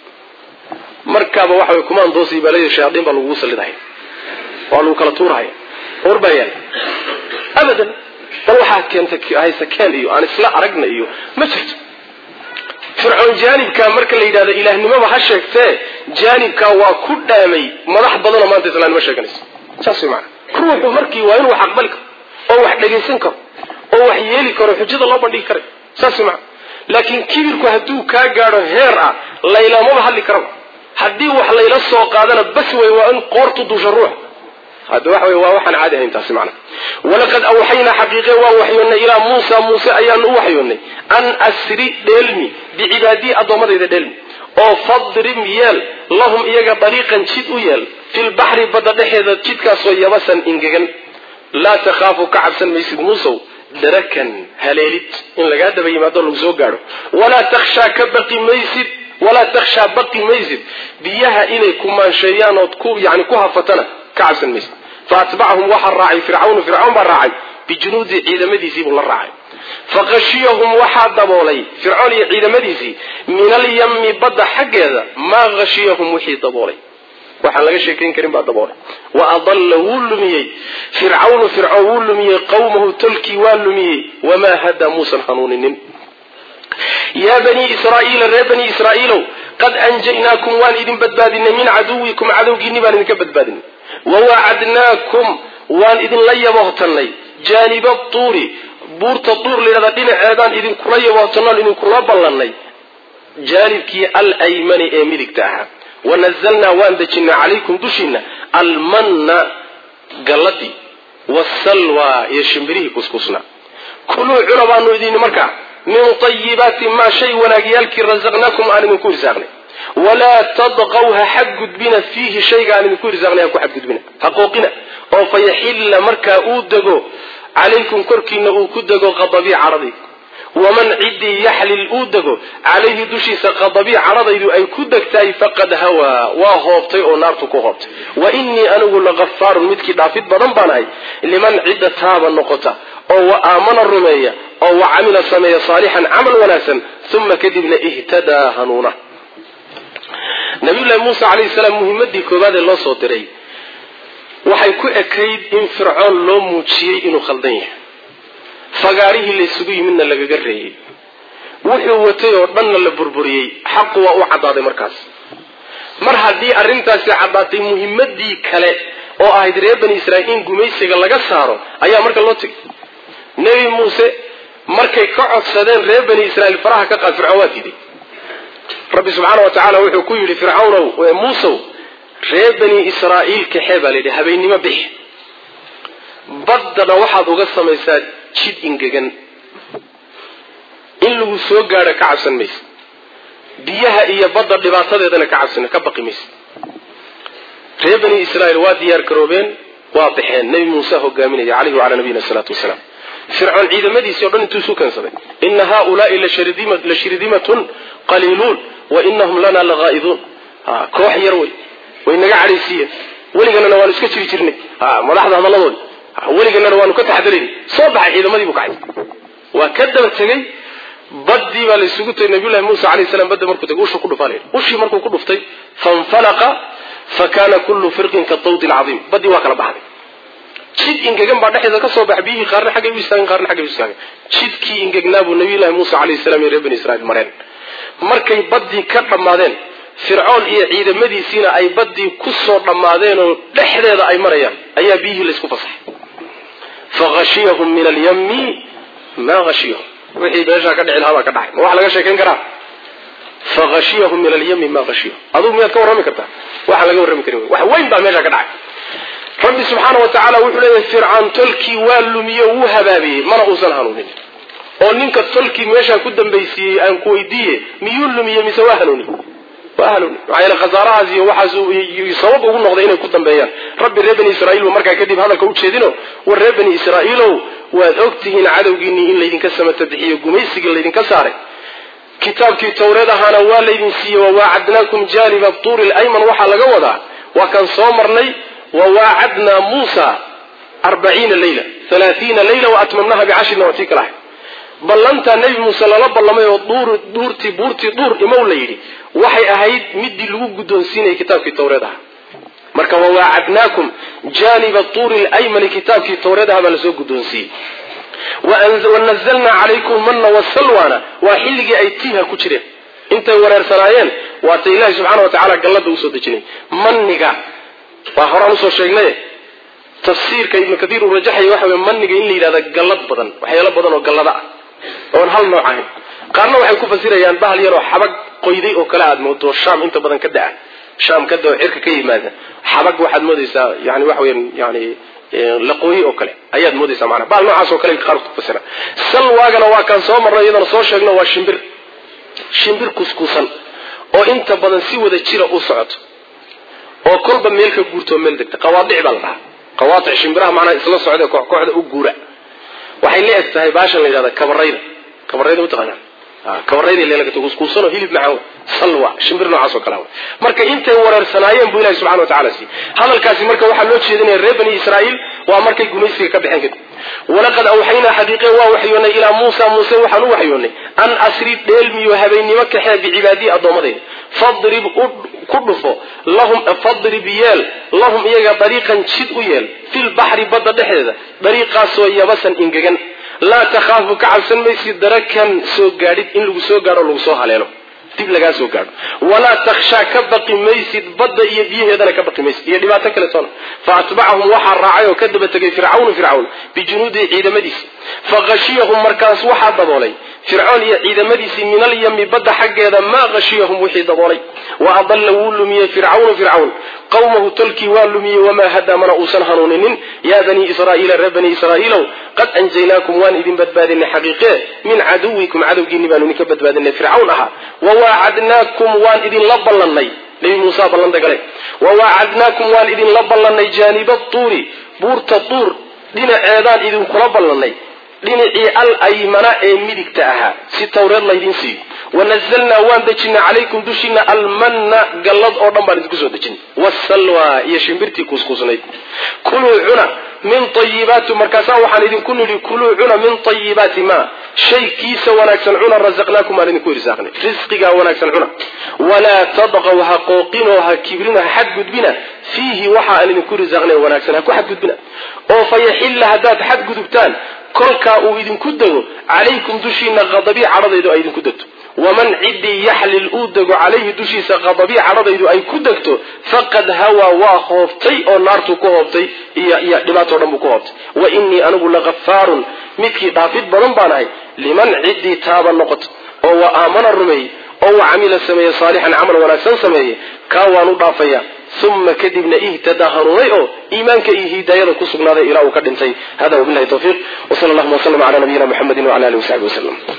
markaaba waxa way kumaan doosii baa leeyahay shayaadiin baa lagugu sallidahaya waa lagu kala tuurahaya war baa yaala abadan bal waxaad keentay haysa keen iyo aan isla aragna iyo ma jirto fircoon jaanibkaa marka la yidhahdo ilaahnimoba ha sheegtee jaanibkaa waa ku dhaamay madax badanoo maanta islaamnimo sheeganaysa saas way maana ruuxu markii waa inuu wax aqbali karo oo wax dhagaysan karo oo wax yeeli karo xujada loo bandhigi karay saas way maana laakiin kibirku hadduu kaa gaadho heer ah laylamaba hadli karaba haddii wax layla soo qaadana bas wey waa in qoortu duusha ruuxa hadda waxa wey waa waxaan caadi ahayn taasi macna walaqad awxaynaa xaqiiqe waan waxyoonnay ilaa muusa muuse ayaanu u waxyoonnay an asri dheelmi bicibaadii addoommadayda dheelmi oo fadrib yeel lahum iyaga dariiqan jid u yeel filbaxri badda dhexeeda jidkaasoo yabasan ingegan laa takhaafu ka cabsan maysid muusow darakan haleelid in lagaa daba yimaado lagu soo gaadho walaa takhshaa ka baqi maysid walaa takhshaa baqi maysid biyaha inay ku maansheeyaan ood ku yani ku hafatana ka cabsan maysid faatbacahum waxaa raacay fircawnu fircawn baa raacay bijunuudii ciidamadiisiibuu la raacay faqashiyahum waxaa daboolay fircoon iyo ciidamadiisii min alyami badda xaggeeda maa hashiyahum wixii daboolay waxaan laga sheekayn karin baa daboolay wa adalla wuu lumiyey fircawnu fircoon wuu lumiyey qawmahu tolkii waa lumiyey wamaa hadaa muusan hanuuninin yaa banii israa'iila reer banii israa'iilow qad anjaynaakum waan idin badbaadinay min caduwikum cadowgiinni baan idinka badbaadinay wawacadnaakum waan idinla yaboohtannay jaaniba tuuri buurta tuur layidhahdaa dhinaceedaan idinkula yaboohtannoon idinkula ballannay jaanibkii alaymani ee midigta ahaa wanazalnaa waan dejinnay calaykum dushiinna almanna galladii wasalwa iyo shimbirihii kuskusnaa kuluu cuna baanu idin markaa min tayibaati maa shay wanaagyaalkii rasaqnaakum aan idinku irsaaqnay walaa tadqaw ha xadgudbina fiihi shayga aan idinku irsaaqnay ha ku xadgudbina ha qooqina oo fayaxilla markaa uu dego calaykum korkiina uu ku dego qadabii caradaydu waman ciddii yaxlil uu dego calayhi dushiisa qadabii caradaydu ay ku degtahay faqad hawaa waa hoobtay oo naartu ku hoobtay wa innii anigu lagafaarun midkii dhaafid badan baan ahay liman cidda taaba noqota oo wa aamana rumeeya oo wa camila sameeya saalixan camal wanaagsan uma kadibna ihtadaa hanuuna nabiyullahi muuse calayhi salaam muhimadii koowaad ee loo soo diray waxay ku ekayd in fircoon loo muujiyey inuu khaldan yahay fagaarihii laysugu yimidna lagaga reeyey wuxuu watay oo dhanna la burburiyey xaqu waa u caddaaday markaas mar haddii arrintaasi caddaatay muhimadii kale oo ahayd reer bani israa'iil in gumaysiga laga saaro ayaa marka loo tegay nebi muuse markay ka codsadeen reer bani israa'iil faraha ka qaad fircoon waa diiday rabbi subxaana wa tacaala wuxuu ku yidhi fircawnow muusow reer bani israa'iil kaxee baa layidhi habeennimo bixi baddana waxaad uga samaysaa jid ingegan in lagu soo gaadho ka cabsan maysa biyaha iyo badda dhibaatadeedana ka cabsan ka baqi maysa reer bani israa'iil waa diyaar garoobeen waa baxeen nebi muuse hogaaminaya caleyhi wacalaa nabiyina salaatu wasalaam fircoon ciidamadiisii o dhan intuu isu keensaday ina haulaai la shirdimatun qaliiluun wa inahum lana lagaa'iduun koox yar wey way naga cadhaysiiyeen weliganana waanu iska jiri jirnay madaxda hadalladoodi weliganana waanu ka taxadarayn soo baxay ciidamadii buu kacay waa ka daba tegey baddii baa laysugu tagay nabiyullahi muusa alayh salam badda markuu tagay ushu ku dhufaa la yidhi ushii markuu ku dhuftay fanfalaqa fa kana kullu firqin katawdi alcadiim baddii waa kala baxday jid ingegan baa dhexdeeda ka soo baxa biyihii qaarna xaggay u istaageen qaarna xaggay u istaageen jidkii ingegnaa buu nabiyullahi muusa alayhi salam iyo reer bani israiil mareen markay baddii ka dhammaadeen fircoon iyo ciidamadiisiina ay baddii ku soo dhammaadeen oo dhexdeeda ay marayaan ayaa biyihii laysku fasaxay fahashiyahum min alyami maa hashiyahum wixii meeshaa ka dhici lahaa baa ka dhacay ma wax laga sheekayn karaa fahashiyahum min alyami maa hashiyahum adugu miyaad ka warrami kartaa waxaan laga warrami karin wax weyn baa meeshaa ka dhacay rabbi subxaana wa tacaala wuxuu leeyahay fircaan tolkii waa lumiye wuu habaabiyey mana uusan hanuunin oo ninka tolkii meeshaa ku dambaysiiyey aan ku weydiiye miyuu lumiye mise waa hanuuni waa hanuuni maxaa yeele khasaarahaas iyo waxaas sabab ugu noqday inay ku dambeeyaan rabbi reer bani israiil buu markaa kadib hadalka u jeedino war reer bani israa'iilow waad ogtihiin cadowgiinii in laydinka samata bixiyo gumaysigii laydinka saaray kitaabkii tawreed ahaana waa laydin siiyey wawaacadnaakum jaaniba tuuri lyman waxaa laga wadaa waa kaan soo marnay wawaacadnaa muusa arbaciina leyla halaaiina leyla waatmamnaha bicashrin waa tii kala ahay ballantaa nebi muuse lala ballamay oo duurtii buurtii duur imow la yidhi waxay ahayd midii lagu guddoonsiinayay kitaabkii tawreed aha marka wawaacadnaakum jaaniba tuuri laymani kitaabkii tawreed aha baa lasoo guddoonsiiyey wanazalnaa calaykum manna wasalwana waa xilligii ay tiiha ku jireen intay wareersanaayeen waata ilaahi subxana wa tacaala gallada usoo dejinay manniga waa horaan usoo sheegnay tafsiirka ibnu kaiir uu rajaxaya waxa wey maniga in la yidhahda gallad badan waxyaalo badan oo gallada ah oon hal nooc ahayn qaarna waxay ku fasirayaan bahal yaroo xabag qoyday oo kale aad moodo shaam inta badan ka da-a shaam ka dao cirka ka yimaada xabag waxaad moodaysaa yani waxa weyan yani laqooyi oo kale ayaad moodaysaa maanaa bahal noocaas oo kale qaar ku fasira salwaagana waa kaan soo marnay iyadana soo sheegno waa shimbir shimbir kuskuusan oo inta badan si wada jira u socoto oo kolba meel ka guurto meel degta qawaadic baa la dhahaa qawaadic shimbiraha macnaha isla socda kooxda u guura waxay la eg tahay baashan la yidhahda kabarayda kabarayda mataqaanaa kabarayda leelagata kuskuusan oo hilib macaan salwa shimbir noocaas oo kale marka intay wareersanaayeen buu ilahi subxana wa tacala siiyey hadalkaasi marka waxaa loo jeedinaya reer bani israa'iil waa markay gumaysiga ka baxeen kadib walaqad awxaynaa xadiiqe waa waxyoonnay ilaa muusa muuse waxaan u waxyoonnay an asri dheelmiyo habeennimo kaxee bicibaadii addoommadayda fadrib ku dhufo lahum fadrib yeel lahum iyaga dariiqan jid u yeel filbaxri badda dhexdeeda dariiqaasoo yabasan ingegan laa takhaafu ka cabsan maysid darakan soo gaadhid in lagu soo gaadho o lagu soo haleelo dib lagaa soo gaadho walaa takhshaa ka baqi maysid badda iyo biyaheedana ka baqi maysid iyo dhibaato kaletoona fa atbacahum waxaa raacay oo ka daba tegay fircawnu fircawn bijunuudihi ciidamadiisi fahashiyahum markaas waxaa daboolay fircoon iyo ciidamadiisii min alyami badda xaggeeda maa hashiyahum wixii daboolay wa adalla wuu lumiyey fircawnu fircawn qawmahu tolkii waa lumiyey wamaa hadaa mana uusan hanuuninin yaa banii israa'iila reer bani israa'iilow qad anjaynaakum waan idin badbaadinay xaqiiqee min caduwikum cadowgiinni baanu idinka badbaadinay fircawn ahaa wawaacadnaakum waan idinla ballannay nebi muusa ballanta gale wawaacadnaakum waan idinla ballannay jaaniba tuuri buurta tuur dhinaceedaan idinkula ballannay dhinacii al aymana ee midigta ahaa si tawreed laydin siiyo wanazalnaa waan dejinay calaykum dushiina almanna gallad oo dhan baan idinku soo dejinay wasalwa iyo shimbirtii kuuskuusnayd kuluu cuna min ayibaati markaasaa waxaan idinku nidhi kuluu cuna min ayibaati ma shay kiisa wanaagsan cuna rasaqnaakum baan idinku irsaaqnay risqigaa wanaagsan cuna walaa tadqaw ha qooqinoo ha kibrina ha xadgudbina fiihi waxa aan idinku risaaqnay wanaagsan ha ku xadgudbina oo fayaxilla haddaad xadgudubtaan kolkaa uu idinku dego calaykum dushiina qadabii cadhadaydu ay idinku degto waman ciddii yaxlil uu dego calayhi dushiisa qadabii cadhadaydu ay ku degto faqad hawaa waa hoobtay oo naartuu ku hoobtay iyo iyo dhibaatoo dhan buu ku hoobtay wa innii anigu lakafaarun midkii dhaafid badan baan ahay liman ciddii taaba noqoto oo wa aamana rumeeyey oo wa camila sameeye saalixan camal wanaagsan sameeye kaa waan u dhaafaya uma kadibna ihtadaa hanuunay oo iimaanka iyo hidaayada ku sugnaaday ilaa uu ka dhintay hada wabilahi tawfiiq wsala allahuma waslama cala nabiyina muxamedi wala alihi wasaxbi waslem